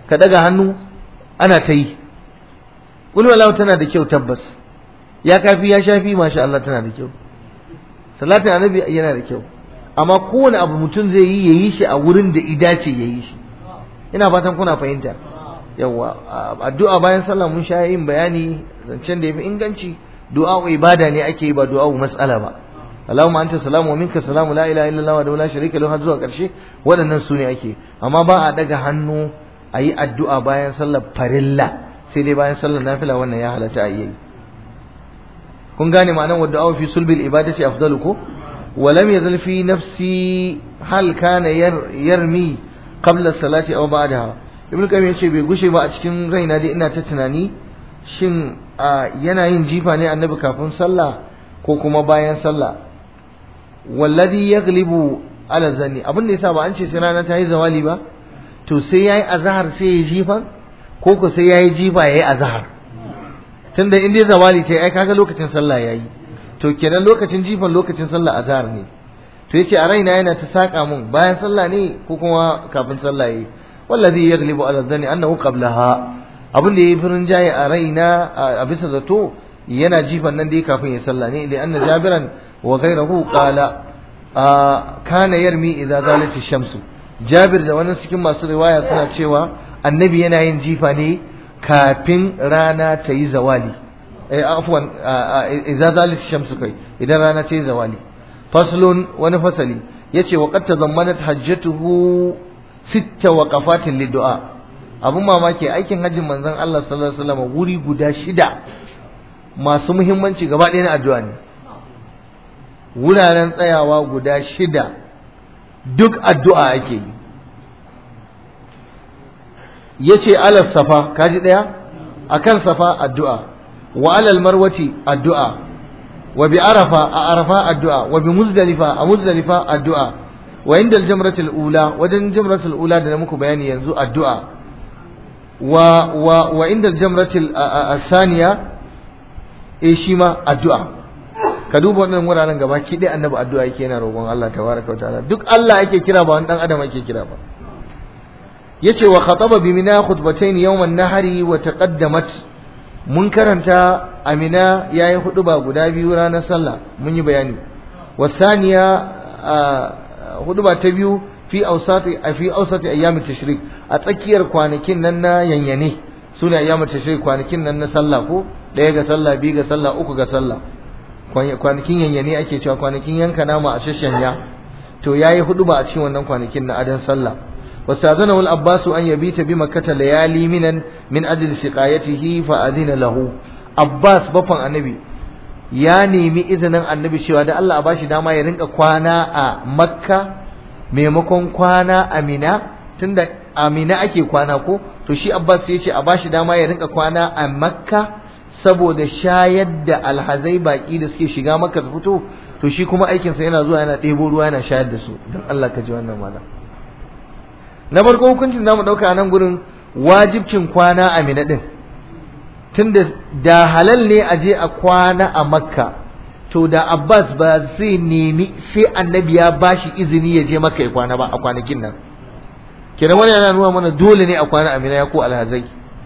ka daga hannu ana ta yi qul wallahu tana da kyau tabbas ya kafi ya shafi masha Allah tana da kyau salatin annabi yana da kyau amma kowane abu mutum zai yi yayi shi a wurin da idace yayi shi ina fatan kuna fahimta yawa addu'a bayan sallah mun sha yin bayani zancen da yafi inganci du'a ibada ne ake yi ba du'a mas'ala ba Allahumma anta salamu wa minka salamu la ilaha illa Allah wa la sharika lahu har zuwa karshe waɗannan su ne ake amma ba a daga hannu a yi addu'a bayan sallar farilla sai dai bayan sallar nafila wannan ya halatta a yi kun gane ma'anar wadda awa fi sulbil ibadati afdalu ko ولم يزل في نفسي هل كان يرمي قبل الصلاة أو بعدها ابن القيم yace bai gushe ba a cikin raina dai ina ta tunani shin yana yin jifa ne annabi kafin sallah ko kuma bayan sallah wallazi yaglibu ala zanni abin da yasa ba an ce sai rana ta yi zawali ba to sai yayi azhar sai ya jifa ko ko sai yayi jifa yayi azhar tunda in dai zawali ta ai kaga lokacin sallah yayi to kenan lokacin jifan lokacin sallah azhar ne to yace a raina yana ta saka mun bayan sallah ne ko kuma kafin sallah yi wallazi yaglibu ala dhanni annahu qablaha abin da yayi furin jaye a raina a bisa zato yana jifan nan dai kafin ya sallah ne da anna jabiran wa ghayruhu qala kana yarmi idza zalati shamsu jabir da wani cikin masu riwaya suna cewa annabi yana yin jifa ne kafin rana ta yi zawali afwan idza zalat shamsu kai idan rana ta yi zawali faslun wani fasali yace wa qad tazammanat hajjatuhu sitta waqafatin lidu'a abun mamaki aikin hajjin manzon Allah sallallahu alaihi wasallam wuri guda shida masu muhimmanci gaba ɗaya na addu'a ne wuraren tsayawa guda shida duk addu'a ake yi yace alal safa kaji ɗaya akan safa addu'a وعلى المروة الدعاء وبعرفة عرفة الدعاء وبمزدلفة مزدلفة الدعاء وعند الجمرة الأولى ودن الجمرة الأولى ده نمكو بياني ينزو الدعاء و و وعند الجمرة الثانية إيشيما الدعاء ka duba wannan wuraren gaba ki dai annabi addu'a yake yana roƙon Allah tabaraka wa ta'ala duk Allah yake kira ba wani dan adam yake kira ba yace wa khataba bi mina khutbatayn yawm an-nahri wa taqaddamat mun karanta amina ya yi hudu ba guda biyu ranar sallah mun yi bayani wasaniya hudu ba ta biyu fi ausati a fi ausati ayyamin tashrik a tsakiyar kwanakin nan na yanyane su ne ayyamin tashrik kwanakin nan na sallah ko ɗaya ga sallah biyu ga sallah uku ga sallah kwanakin yanyane ake cewa kwanakin yanka nama a shashanya to yayi hudu ba a cikin wannan kwanakin na adan sallah واستاذنه العباس أن يبيت بمكة ليالي منا من أجل سقايته فأذن له عباس بفن النبي ya nemi izinin annabi cewa da Allah a bashi dama ya rinka kwana a makka maimakon kwana a mina tunda a mina ake kwana ko to shi abbas ya ce a bashi dama ya rinka kwana a makka saboda shayar da alhazai baki da suke shiga makka su fito to shi kuma aikinsa yana zuwa yana ɗebo ruwa yana shayar da su don Allah ka ji wannan malam na farko hukuncin da mu ɗauka a nan gurin wajibcin kwana a mina ɗin tunda da halal ne a je a kwana a makka to da abbas ba zai nemi sai annabi ya bashi izini ya je makka ya kwana ba a kwanakin nan kenan wani yana nuna mana dole ne a kwana a mina ya ko alhazai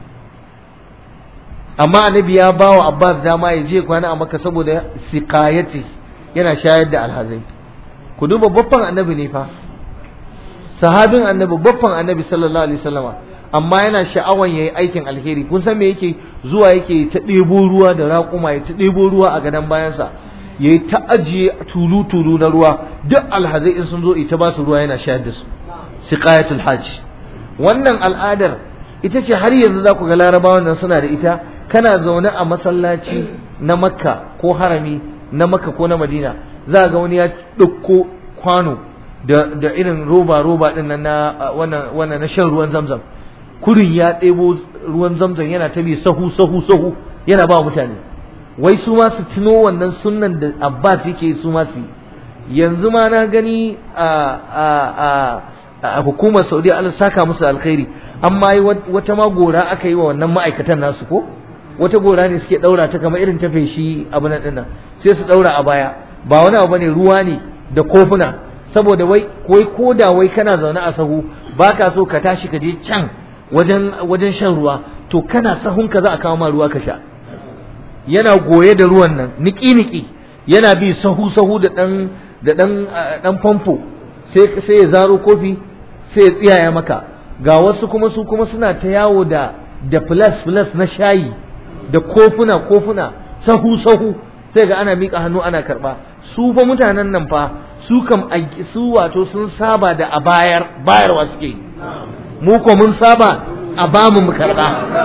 amma annabi ya ba wa abbas dama ya je kwana a makka saboda siqayati yana shayar da alhazai ku duba babban annabi ne fa sahabin annabi babban annabi sallallahu alaihi wasallama amma yana sha'awan yayi aikin alheri kun san me yake zuwa yake ta ɗebo ruwa da raƙuma ya ta ɗebo ruwa a gadon bayansa yayi ta ajiye tulu tulu na ruwa duk alhazai in sun zo ita ba su ruwa yana shayar da su siqayatul hajj wannan al'adar ita ce har yanzu za ku ga larabawan nan suna da ita kana zaune a masallaci na makka ko harami na makka ko na madina za ga wani ya ɗauko kwano da irin roba roba din nan na wannan na shan ruwan zamzam kurin ya ɗebo ruwan zamzam yana ta bi sahu sahu sahu yana ba mutane wai su ma su tuno wannan sunnan da Abbas yake su ma su yanzu ma na gani a a a hukumar Saudi Allah saka musu alkhairi amma yi wata ma gora aka yi wa wannan ma'aikatan nasu ko wata gora ne suke daura ta kamar irin ta feshi abu nan dinnan sai su daura a baya ba wani abu bane ruwa ne da kofuna saboda wai koi ko da wai kana zaune a sahu baka so ka tashi ka je can wajen wajen shan ruwa to kana sahunka za a kawo ma ruwa ka sha yana goye da ruwan nan niki niki yana bi sahu sahu da dan da dan dan famfo sai sai ya zaro kofi sai ya tsiyaya maka ga wasu kuma su kuma suna ta yawo da da plus plus na shayi da kofuna kofuna sahu sahu sai ga ana miƙa hannu ana karɓa su fa mutanen nan fa su kam su wato sun saba da a bayar bayarwa suke mu ko mun saba a bamu mu karɓa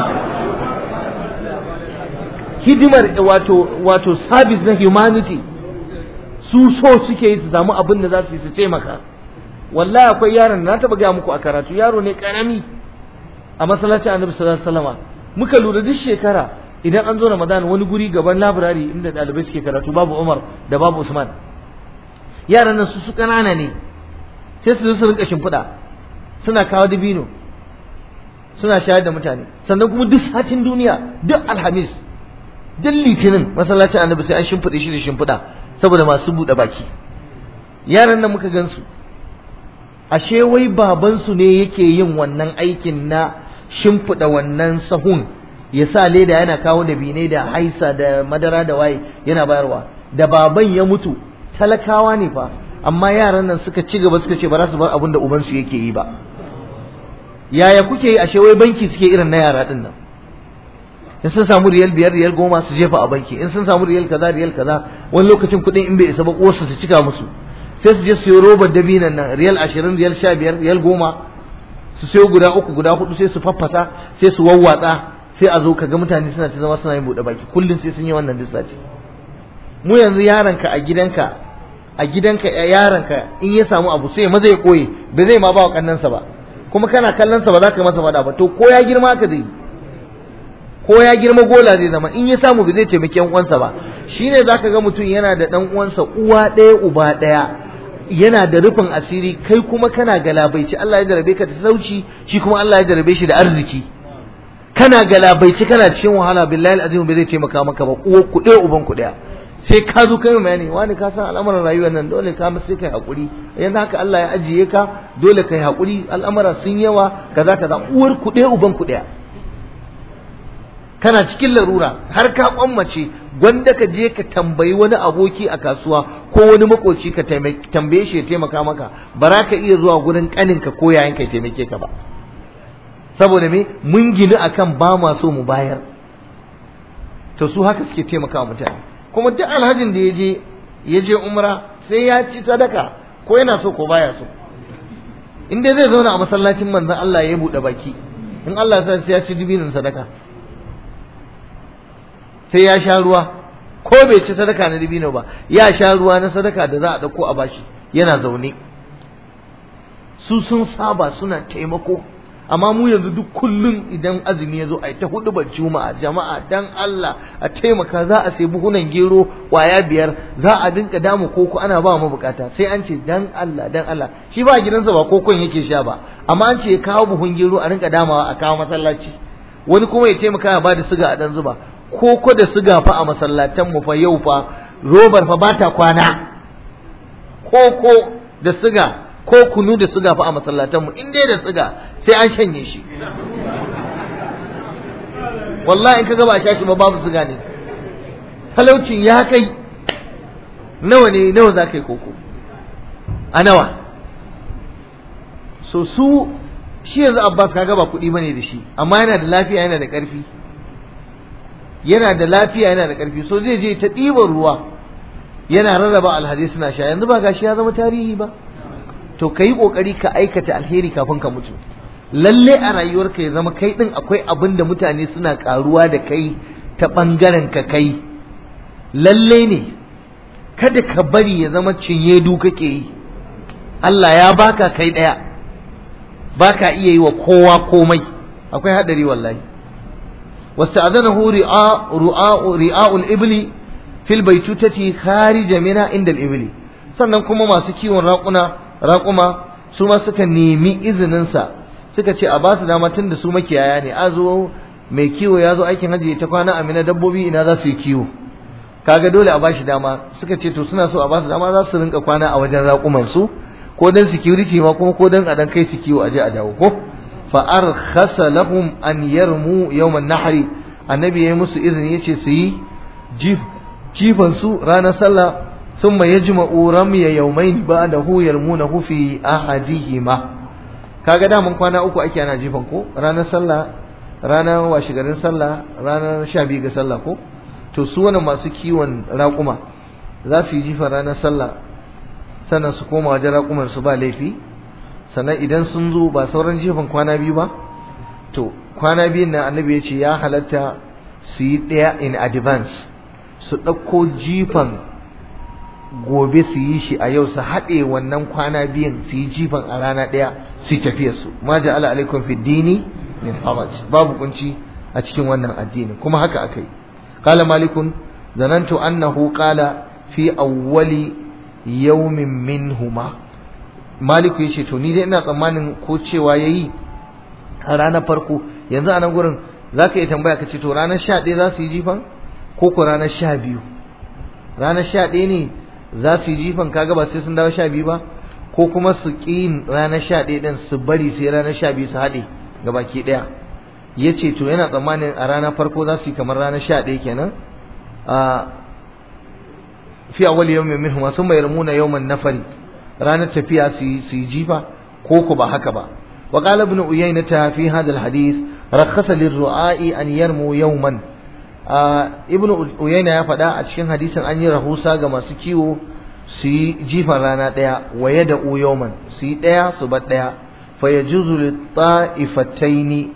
hidimar wato wato service na humanity su so suke yi su samu abin da za su yi su taimaka wallahi akwai yaron na taɓa gaya muku a karatu yaro ne karami a masallacin annabi sallallahu alaihi wasallam muka lura duk shekara idan an zo Ramadan wani guri gaban labirari inda ɗalibai suke karatu babu Umar da babu Usman yaran nan su su ƙanana ne sai su zo su rinka shimfiɗa suna kawo dabino suna shayar da mutane sannan kuma duk satin duniya duk alhamis duk litinin masallacin annabi sai an shimfiɗe shi da shimfiɗa saboda masu buɗe baki yaran nan muka gansu ashe wai babansu ne yake yin wannan aikin na shimfiɗa wannan sahun ya sa leda yana kawo da bine da haisa da madara da waye yana bayarwa da baban ya mutu talakawa ne fa amma yaran nan suka ci gaba suka ce ba za su bar abin da ubansu yake yi ba yaya kuke yi ashe wai banki suke irin na yara din nan in sun samu riyal biyar riyal goma su jefa a banki in sun samu riyal kaza riyal kaza wani lokacin kuɗin in bai isa ba uwarsu su cika musu sai su je su yi robar dabinan nan riyal ashirin riyal sha biyar riyal goma su sayo guda uku guda hudu sai su faffasa sai su wawwatsa sai a zo ka ga mutane suna ta zama suna yin buɗe baki kullum sai sun yi wannan duk sati mu yanzu yaronka a gidanka a gidanka yaronka in ya samu abu sai maza ya koye ba zai ma ba wa kannansa ba kuma kana kallonsa ba za ka masa faɗa ba to ko ya girma ka zai ko ya girma gola zai zama in ya samu ba zai taimaki yan uwansa ba shine zaka ga mutum yana da dan uwansa uwa ɗaya uba ɗaya yana da rufin asiri kai kuma kana galabaici Allah ya jarabe ka da sauci shi kuma Allah ya jarabe shi da arziki kana galabaici kana cikin wahala billahi alazim bai zai taimaka maka ba uwa ku ɗaya uban ku ɗaya sai ka zo kai bayani wani ka san al'amuran rayuwar nan dole ka sai kai hakuri yanzu haka Allah ya ajiye ka dole kai hakuri al'amura sun yawa kaza kaza uwar ku ɗaya uban ku ɗaya kana cikin larura har ka kwammace gwanda ka je ka tambayi wani aboki a kasuwa ko wani makoci ka tambaye shi ya taimaka maka ba za ka iya zuwa gurin kaninka ko yayin ka taimake ka ba saboda me mun gini akan ba ma so mu bayar to su haka suke taimaka mutane kuma duk alhajin da ya je ya je umra sai ya ci sadaka ko yana so ko baya so in dai zai zauna a masallacin manzon Allah ya buɗe baki in Allah ya sai ya ci dubinin sadaka sai ya sha ruwa ko bai ci sadaka na dibino ba ya sha ruwa na sadaka da za a ɗauko a bashi yana zaune su sun saba suna taimako amma mu yanzu duk kullum idan azumi ya zo a yi ta hudu juma'a jama'a dan Allah a taimaka za a sai buhunan gero kwaya biyar za a dinka damu koko ana ba mu bukata sai an ce dan Allah dan Allah shi ba gidansa ba kokon yake sha ba amma an ce ya kawo buhun gero a rinka damawa a kawo masallaci wani kuma ya taimaka ya bada siga a dan zuba koko da siga fa a masallatan mu fa yau fa robar fa bata kwana koko da siga ko kunu da siga fa a masallatan mu in dai da siga sai an shanye shi wallahi in ka gaba a sha shi ba babu siga ne talaucin ya kai nawa ne nawa za ka yi koko a nawa so su shi yanzu abbas kaga ba kuɗi bane da shi amma yana da lafiya yana da ƙarfi yana da lafiya yana da ƙarfi so zai je ta ɗiban ruwa yana rarraba alhadis suna sha yanzu ba gashi ya zama tarihi ba to ka yi ƙoƙari ka aikata alheri kafin ka mutu lalle a rayuwarka ya zama kai ɗin akwai abin da mutane suna ƙaruwa da kai ta ɓangaren ka kai lalle ne kada ka bari ya zama cinye du kake yi Allah ya baka kai ɗaya baka iya yi wa kowa komai akwai haɗari wallahi واستأذنه رعاء رعاء رعاء الإبل في البيتوتة خارج منها عند الإبل sannan kuma masu kiwon raƙuna raƙuma su ma suka nemi izininsa suka ce a basu dama tun da su makiyaya ne a zo mai kiwo ya zo aikin hajji ta kwana amina dabbobi ina za su yi kiwo kaga dole a bashi dama suka ce to suna so a basu dama za su rinka kwana a wajen raƙuman su ko dan security ma kuma ko dan a dan kai su kiwo a je a dawo ko fa arkhasa lahum an yarmu yawm an-nahri annabi yayi musu izini yace su yi jifan su ranar sallah thumma yajma'u ramya yawmayn ba'dahu yarmunahu fi ahadihima kaga da mun kwana uku ake ana jifan ko ranar sallah ranar washigarin sallah ranar 12 ga sallah ko to su wannan masu kiwon raƙuma za su yi jifan ranar sallah sannan su koma wajen raƙuman su ba laifi sannan idan sun zo ba sauran jifan kwana biyu ba to kwana biyun nan annabi ya ce ya halatta su yi ɗaya in advance su ɗauko jifan gobe su yi shi a yau su haɗe wannan kwana biyun su yi jifan a rana ɗaya su yi tafiyarsu ma ja'ala alaikum fi dini min haraj babu kunci a cikin wannan addini kuma haka aka yi qala malikun zanantu annahu qala fi awwali yawmin minhuma maliku yace to ni dai ina tsammanin ko cewa yayi a ranar farko yanzu a nan gurin zaka iya tambaya ka ce to ranar 11 za su yi jifan ko ko ranar 12 ranar 11 ne za su yi jifan kaga ba sai sun dawo 12 ba ko kuma su ƙi ranar 11 din su bari sai ranar 12 su haɗe gabaki ɗaya yace to yana tsammanin a ranar farko za su yi kamar ranar 11 kenan a fi awwal yawmin minhum thumma yarmuna yawman nafari ranar tafiya su yi jifa ko ku ba haka ba wa qala ibn uyaynah fi hadha alhadith rakhasa lirru'a'i an yarmu yawman ibn uyayna ya faɗa a cikin hadisin an yi rahusa ga masu kiwo su yi jifan rana ɗaya wa yada'u yawman su yi ɗaya su bar ɗaya fa yajuzu lit-ta'ifataini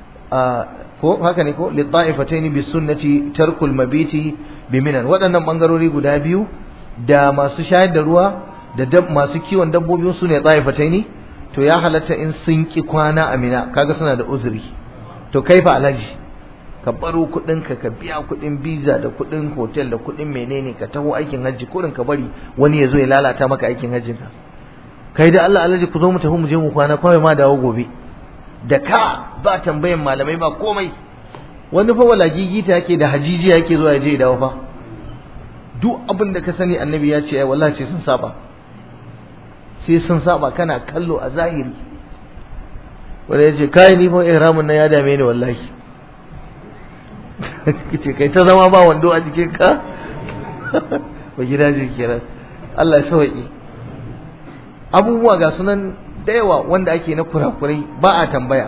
ko haka ne ko lit-ta'ifataini bis sunnati tarkul mabiti biminan waɗannan ɓangarori guda biyu da masu shayar da ruwa da masu kiwon dabbobi su ne tsaifatai ne to ya halatta in sun ki kwana a mina kaga suna da uzuri to kai fa alhaji ka baro kuɗin ka ka biya kuɗin biza da kuɗin hotel da kuɗin menene ka taho aikin hajji kuɗin ka bari wani ya zo ya lalata maka aikin hajjin ka kai da Allah alhaji ku zo mu tafi mu je mu kwana kawai ma dawo gobe da ka ba tambayan malamai ba komai wani fa wala gigita yake da hajiji yake zuwa ya je ya dawo fa duk abin da ka sani annabi ya ce ai wallahi sai sun saba sai sun saba kana kallo a zahiri wanda ya ce kai ni fa ihramin nan ya dame ni wallahi kace kai ta zama ba wando a jikin ka ba gida ji kenan Allah ya sauki abubuwa ga sunan da yawa wanda ake na kurakurai ba a tambaya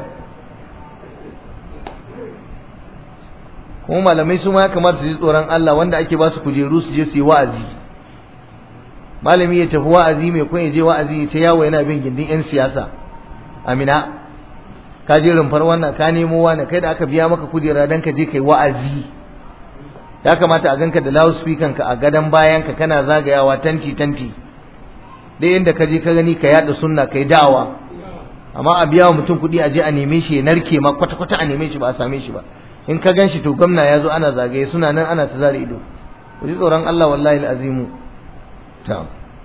kuma malamai su ma ya kamata su ji tsoron Allah wanda ake ba su kujeru su je su yi wa'azi malami ya tafi wa'azi mai kun ya je wa'azi ya ce yawo yana bin gindin yan siyasa amina ka je rumfar wannan ka nemo wani kai da aka biya maka kujera dan ka je kai wa'azi ya kamata a ganka da loudspeaker ka a gadon bayan ka kana zagayawa tanti tanti dai inda ka je ka gani ka yada sunna kai da'awa amma a biya wa mutum kuɗi a je a neme shi ya narke ma kwata kwata a neme shi ba a same shi ba in ka gan shi to gwamna ya zo ana zagaye suna nan ana ta zare ido ku ji tsoron Allah wallahi al'azimu ta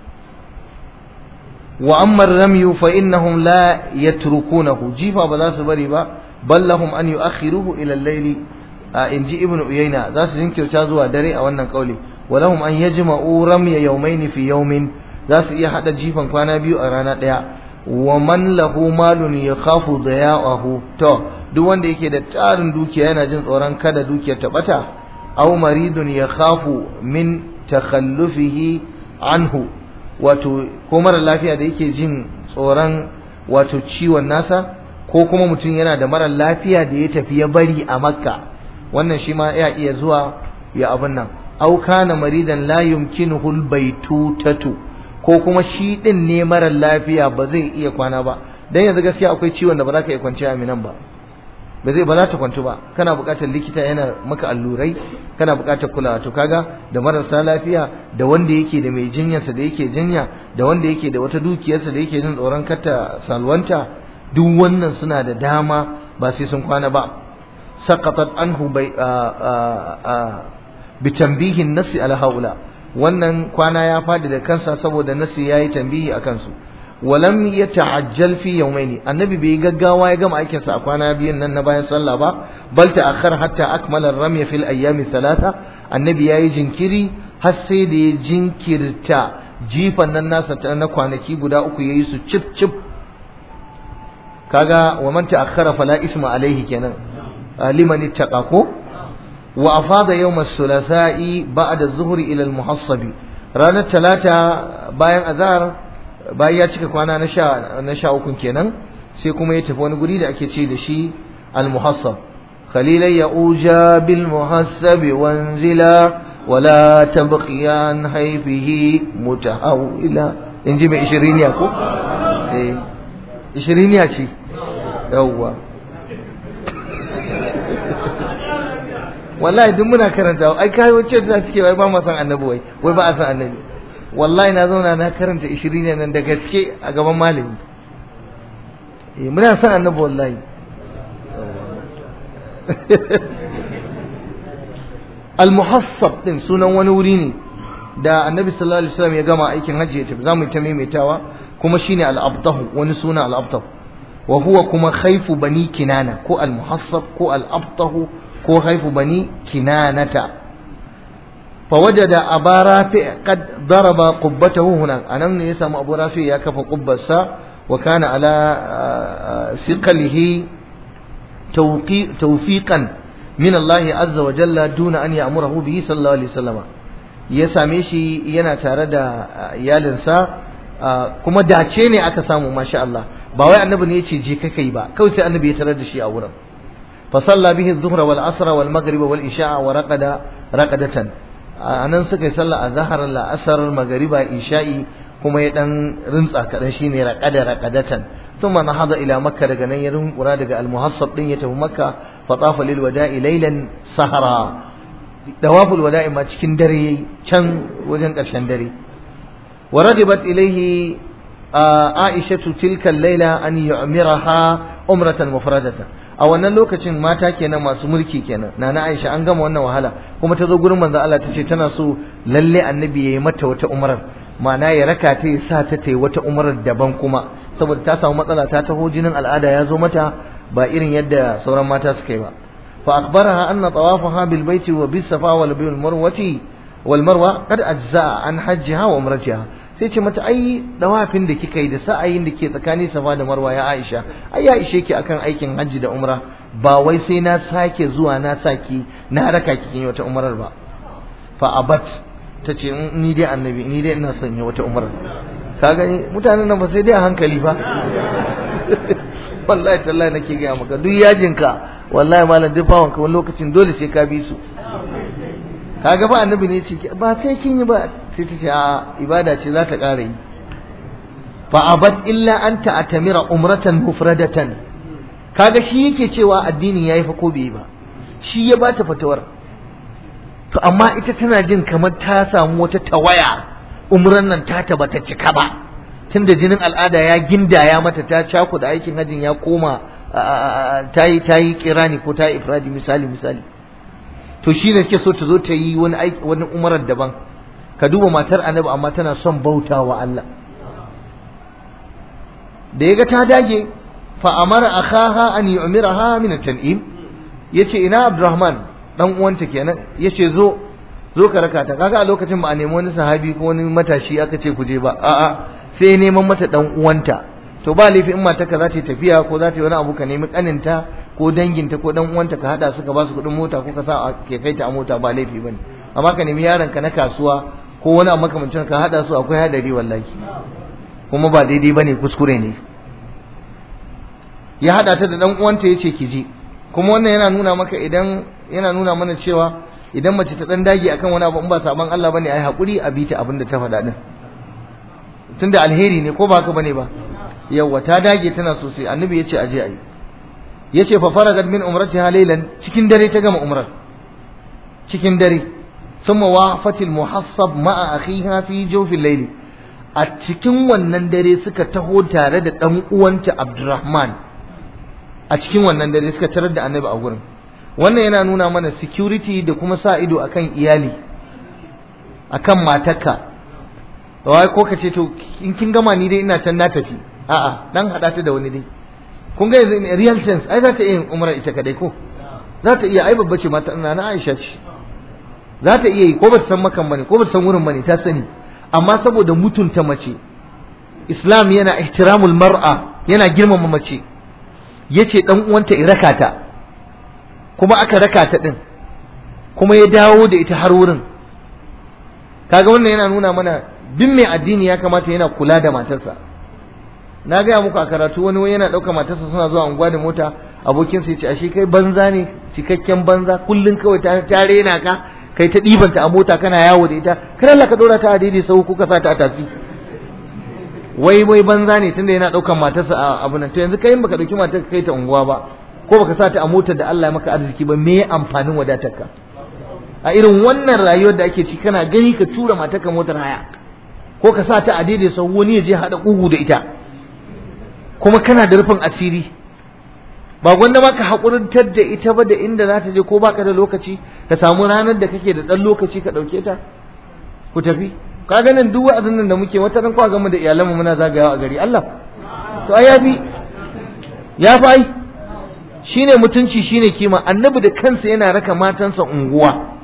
wa amma ramyu fa innahum la yatrukunahu jifa ba za su bari ba bal lahum an yu'akhiruhu ila al-layli in ji ibnu uyayna za su jinkirta zuwa dare a wannan kauli wa lahum an yajma'u ramya yawmayn fi yawmin za su iya hada jifan kwana biyu a rana daya wa man lahu malun yakhafu daya'ahu to duk wanda yake da tarin dukiya yana jin tsoron kada dukiyar ta bata aw maridun yakhafu min takhallufihi anhu wato ko mara lafiya da yake jin tsoron wato ciwon nasa ko kuma mutum yana da mara lafiya da ya tafi ya bari a makka wannan shi ma ya iya zuwa ya abin nan aw kana maridan la yumkinuhu albaytutatu ko kuma shi din ne mara lafiya ba zai iya kwana ba dan yanzu gaskiya akwai ciwon da ba za ka iya kwanciya a minan ba ba zai ba za ta kwantu ba kana buƙatar likita yana maka allurai kana buƙatar kulawa to kaga da marasa lafiya da wanda yake da mai jinyarsa da yake jinya da wanda yake da wata dukiyarsa da yake jin tsoron kata salwanta duk wannan suna da dama ba sai sun kwana ba saqatat anhu bai bi tanbihin nasi ala haula wannan kwana ya fadi da kansa saboda nasi yayi tambihi akan su walam yata'ajjal fi yawmaini annabi bai gaggawa ya gama aikin sa a kwana biyun nan na bayan sallah ba bal ta'akhkhar hatta akmala ar-ramy fi al-ayyam thalatha annabi yayi jinkiri har sai da ya jinkirta jifan nan nasa ta na kwanaki guda uku yayi su cip cip kaga wa man ta'akhkhara fala isma alaihi kenan liman ittaqa ko wa afada yawm as-sulasa'i ba'da az-zuhri ila al-muhassabi ranar talata bayan azhar bayan ya cika kwana na sha na sha uku kenan sai kuma ya tafi wani guri da ake ce da shi al-muhassab khalilai ya uja bil muhassabi wanzila wala tabqiyan haifihi mutahawila inji mai ishiriniya ko eh ishiriniya ce yawwa wallahi duk muna karanta ai kai wace da suke wai ba mu san annabi wai wai ba a san annabi wallahi na zauna na karanta 20 nan da gaske a gaban malami eh muna san annabi wallahi al-muhassab din sunan wani wuri ne da annabi sallallahu alaihi wasallam ya gama aikin hajji ya tafi zamu ta maimaitawa kuma shine al-abtahu wani suna al-abtahu wa huwa kuma khaifu bani kinana ko al-muhassab ko al-abtahu ko haifu bani kinanata فوجد أبا رافع قد ضرب قبته هناك أنا من يسمى أبو رافع يكف قبسا وكان على ثقله توفيقا من الله عز وجل دون أن يأمره به صلى الله عليه وسلم يسامي شي ينا تاردا يالنسا kuma dace ne aka samu masha Allah ba wai annabi ne yace je kai ba kawai sai annabi ya tarar da shi a wurin fa salla bihi adh-dhuhra wal asra wal maghriba wal isha'a wa raqada raqadatan anan suka yi sallah azhar la asr magriba isha'i kuma ya dan rintsa kadan shine raqada raqadatan thumma nahada ila makka daga nan ya rinkura daga al-muhassab din ya tafi makka fa tafa lil wada'i laylan sahara dawaful wada'i ma cikin dare yayi can wajen karshen dare ورغبت إليه عائشة تلك الليلة أن يعمرها عمرة مفردة a wannan lokacin mata kenan masu mulki kenan nana Aisha an gama wannan wahala kuma ta zo gurin manzo Allah ta ce tana so lalle annabi yayi mata wata umrar ma'ana ya raka ta ya sa ta tayi wata umrar daban kuma saboda ta samu matsala ta taho jinin al'ada ya zo mata ba irin yadda sauran mata suka yi ba fa akhbaraha anna tawafaha bil baiti wa bis safa wal bil marwati wal marwa qad ajza an hajjiha wa umratiha sai ce mata ai dawafin da kika yi da sa'ayin da ke tsakanin safa da marwa ya Aisha ai ya ishe ki akan aikin hajji da umra ba wai sai na sake zuwa na saki na raka ki kin wata umrar ba fa abat tace ni dai annabi ni dai ina son yi wata umrar ka gani mutanen nan ba sai dai a hankali fa wallahi tallahi nake ga maka duk yajinka wallahi malam duk bawon ka wani lokacin dole sai ka bi su kaga ba annabi ne ce ba sai kin yi ba sai ta ce a ibada ce za ta ƙara yi fa abad illa an ta'tamira umratan mufradatan kaga shi yake cewa addinin yayi fa ko bai ba shi ya bata fatawar to amma ita tana jin kamar ta samu wata tawaya umran nan ta ta bata cika ba tunda jinin al'ada ya gindaya mata ta cako da aikin hajjin ya koma ta yi ta yi kirani ko ta yi ifradi misali misali to shi ne suke so ta zo ta yi wani wani umarar daban ka duba matar annabi amma tana son bauta wa Allah da yaga ta dage fa amara akhaha an yu'miraha min at-tan'im yace ina Abdurrahman dan uwanta kenan yace zo zo ka raka ta kaga a lokacin ba a nemi wani sahabi ko wani matashi aka ce ku je ba a'a sai neman mata dan uwanta to ba laifi in matarka za ta yi tafiya ko za ta yi wani abu ka nemi kaninta ko danginta ko dan uwanta ka hada su ka ba su kuɗin mota ko ka sa ke kai ta a mota ba laifi bane amma ka nemi yaron ka na kasuwa ko wani abu makamancin ka hada su akwai hadari wallahi kuma ba daidai bane kuskure ne ya hada ta da dan uwanta yace ki je kuma wannan yana nuna maka idan yana nuna mana cewa idan mace ta dan dage akan wani abu in ba saban Allah bane ai hakuri a bita abin da ta faɗa din tunda alheri ne ko ba haka bane ba yawa ta dage tana sosai annabi yace aje ayi yace fa faragat min umratiha laylan cikin dare ta gama umrar cikin dare thumma waqafatil muhassab ma'a akhiha fi jawfil layli a cikin wannan dare suka taho tare da dan uwanta Abdurrahman a cikin wannan dare suka tarar da annabi a gurin wannan yana nuna mana security da kuma sa ido akan iyali akan matarka wai ko ka ce to in kin gama ni dai ina can na tafi a'a dan hada ta da wani dai kun ga yanzu in real sense ai za ta iya yin umra ita kadai ko za ta iya ai babba ce mata ina na Aisha ce za ta iya yi ko ba ta san makan bane ko ba ta san wurin bane ta sani amma saboda mutunta mace Islam yana ihtiramul mar'a yana girmama mace yace dan uwanta ya raka ta kuma aka raka ta din kuma ya dawo da ita har wurin kaga wannan yana nuna mana duk mai addini ya kamata yana kula da matarsa na gaya muku a karatu wani wani yana ɗauka matarsa suna zuwa unguwa da mota abokinsa ya ce ashe kai banza ne cikakken banza kullum kawai ta ta rena ka kai ta ɗibanta a mota kana yawo da ita kar Allah ka ɗora ta a daidai sau kuka sa ta a tasi wai wai banza ne tunda yana ɗaukan matarsa a abu nan to yanzu kai baka ɗauki matarka kai ta unguwa ba ko baka sa ta a motar da Allah ya maka arziki ba me amfanin wadatarka a irin wannan rayuwar da ake ci kana gani ka tura matarka motar haya ko ka sa ta a daidai sau wani ya je haɗa ƙugu da ita kuma kana da rufin asiri ba gwanda ma ka haƙurintar da ita ba da inda za ta je ko baka da lokaci ka samu ranar da kake da ɗan lokaci ka ɗauke ta ku tafi ka ganin duk wa'azin nan da muke wata ran kwa gama da iyalanmu muna zagayawa a gari Allah to ai yafi ya fi ai shine mutunci shine kima annabi da kansa yana raka matansa unguwa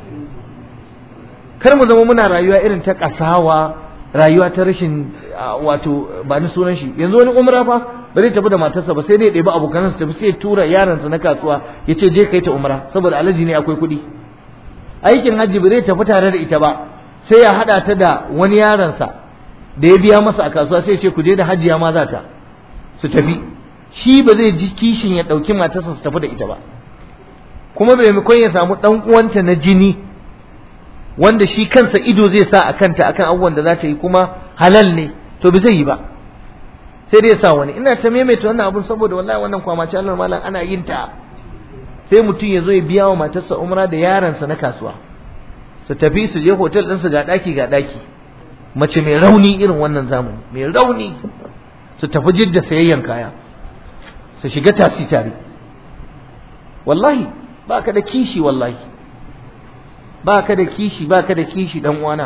kar mu zama muna rayuwa irin ta kasawa rayuwa ta rashin wato ba ni sunan shi yanzu wani umra fa ba zai tafi da matarsa ba sai dai ɗebi abokan su tafi sai ya tura yaransa na kasuwa ya ce je kai ta umra saboda alaji ne akwai kuɗi aikin hajji ba zai tafi tare da ita ba sai ya haɗa ta da wani yaransa da ya biya masa a kasuwa sai ya ce ku je da hajiya ma za ta su tafi shi ba zai ji kishin ya ɗauki matarsa su tafi da ita ba kuma bai maimakon ya samu ɗan uwanta na jini wanda shi kansa ido zai sa a kanta akan abubuwan da za ta yi kuma halal ne to bai zai yi ba sai dai ya sa wani ina ta maimaita wannan abun saboda wallahi wannan kwamace Allah malam ana yin ta sai mutum ya zo ya biya wa matarsa umra da yaransa na kasuwa su tafi su je hotel ɗinsu ga ɗaki ga ɗaki mace mai rauni irin wannan zamani mai rauni su tafi jidda sayayyan kaya su shiga tasi tare wallahi ba ka da kishi wallahi ba ka da kishi ba ka da kishi dan uwana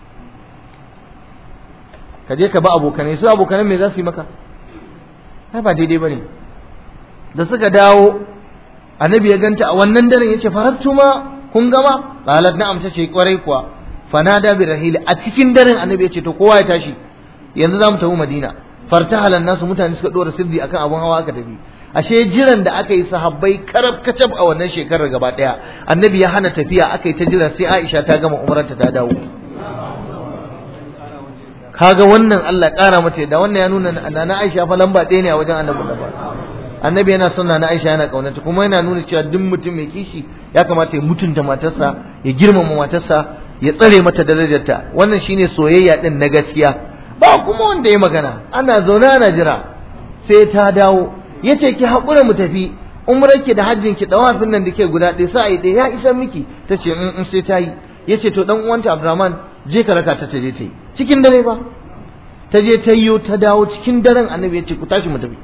ka je ka ba abokanai su abokanai me za su yi maka ai ba daidai bane da suka dawo annabi ya ganta a wannan daren yace farattuma kun gama qalat na'am tace kwarai kuwa fanada bi rahili a cikin daren annabi yace to kowa ya tashi yanzu zamu tafi madina fartahalan nasu mutane suka dora sirri akan abun hawa aka tafi ashe jiran da aka yi sahabbai karab kacab a wannan shekarar gaba daya annabi ya hana tafiya aka yi ta jira sai Aisha ta gama umrarta ta dawo kaga wannan Allah kara mata da wannan ya nuna nana Aisha fa lamba ɗaya ne a wajen annabi da annabi yana son nana Aisha yana kaunata kuma yana nuna cewa duk mutum mai kishi ya kamata ya mutunta matarsa ya girmama matarsa ya tsare mata darajarta wannan shine soyayya din na gaskiya ba kuma wanda ya magana ana zaune ana jira sai ta dawo yace ki haƙura mu tafi umrarki da hajjin ki dawafin nan da ke guda ɗaya sai ɗaya ya isa miki tace in in sai ta yi yace to dan uwanta Abdurrahman je ka raka ta je ta yi cikin dare ba ta je ta yiwo ta dawo cikin daren annabi yace ku tashi mu tafi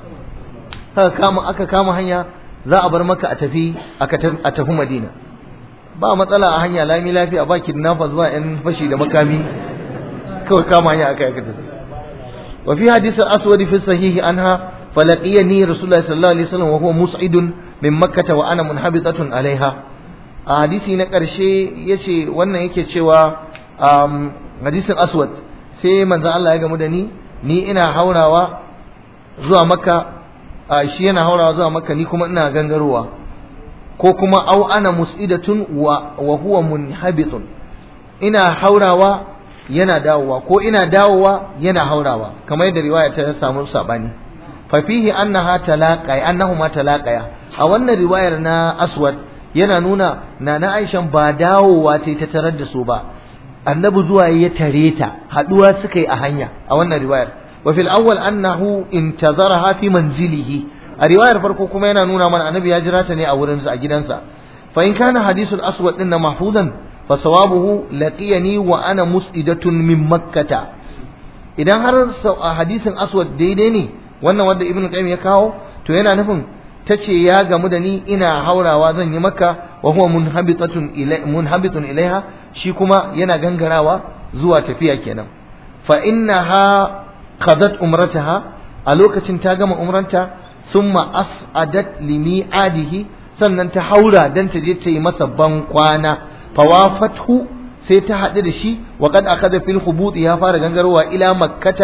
aka kama aka kama hanya za a bar maka a tafi a tafi Madina ba matsala a hanya lami lafiya ba kidnapper zuwa yan fashi da makami kawai kama hanya aka yi aka tafi wa fi hadith al-aswad fi sahihi anha فلقيني رسول الله صلى الله عليه وسلم وهو مسعد من مكة وأنا منحبطة عليها a hadisi na ƙarshe ya ce wannan yake cewa hadisin aswad sai manzan Allah ya gamu da ni ni ina haurawa zuwa maka shi yana haurawa zuwa maka ni kuma ina gangarowa ko kuma au ana mus'idatun wa huwa munhabitun ina haurawa yana dawowa ko ina dawowa yana haurawa kamar yadda riwaya ta samu sabani fafihi annaha talaqaya annahuma talaqaya a wannan riwayar na aswad yana nuna nana aishan ba dawowa ce ta tarar da su ba annabi zuwa ya tare ta haduwa suka yi a hanya a wannan riwayar wa fil awwal annahu intazaraha fi manzilihi a riwayar farko kuma yana nuna mana annabi ya jira ta ne a wurin a gidansa fa in kana hadisul aswad din mahfuzan fa sawabuhu laqiyani wa ana mus'idatun min makkata idan har hadisin aswad daidai ne wannan wanda ibn qayyim ya kawo to yana nufin tace ya gamu da ni ina haurawa zan yi maka wa huwa munhabitatun ilai munhabitun ilaiha shi kuma yana gangarawa zuwa tafiya kenan fa innaha qadat umrataha a lokacin ta gama umranta thumma as'adat limi'adihi sannan ta haura dan ta je ta yi masa ban kwana fawafathu sai ta haɗu da shi wa qad akada fil hubut ya fara gangarowa ila makkata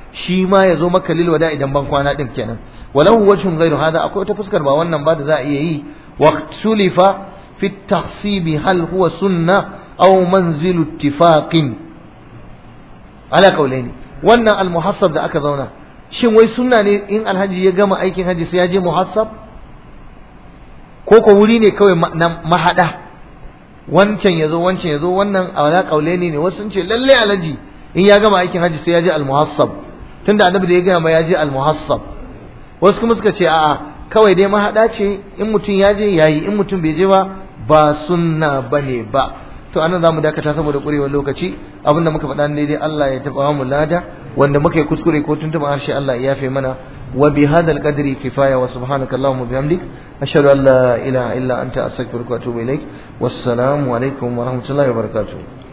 shi ma ya zo maka lil wada idan ban kwana din kenan walahu wajhun ghairu hada akwai wata fuskar ba wannan ba da za a iya yi waqtulifa fi at-tahsib hal huwa sunna aw manzilu ittifaqin ala qawlaini wannan al-muhassab da aka zauna shin wai sunna ne in alhaji ya gama aikin haji sai ya je muhassab ko ko wuri ne kawai na mahada wancan ya zo wancan ya zo wannan ala qawlaini ne wasu sun ce lalle alhaji in ya gama aikin haji sai ya je al-muhassab tunda annabi da ya gama ya je al-muhassab wasu kuma suka ce a'a kawai dai mahada ce in mutum ya je yayi in mutum bai je ba ba sunna bane ba to anan zamu dakata saboda kurewar lokaci abinda muka faɗa daidai Allah ya taba mu lada wanda muka yi kuskure ko tuntuma harshe Allah ya yafe mana wa bi hadal qadri kifaya wa subhanaka allahumma bihamdik ashhadu an la ilaha illa anta astaghfiruka wa atubu ilaik wassalamu alaikum wa rahmatullahi wa barakatuh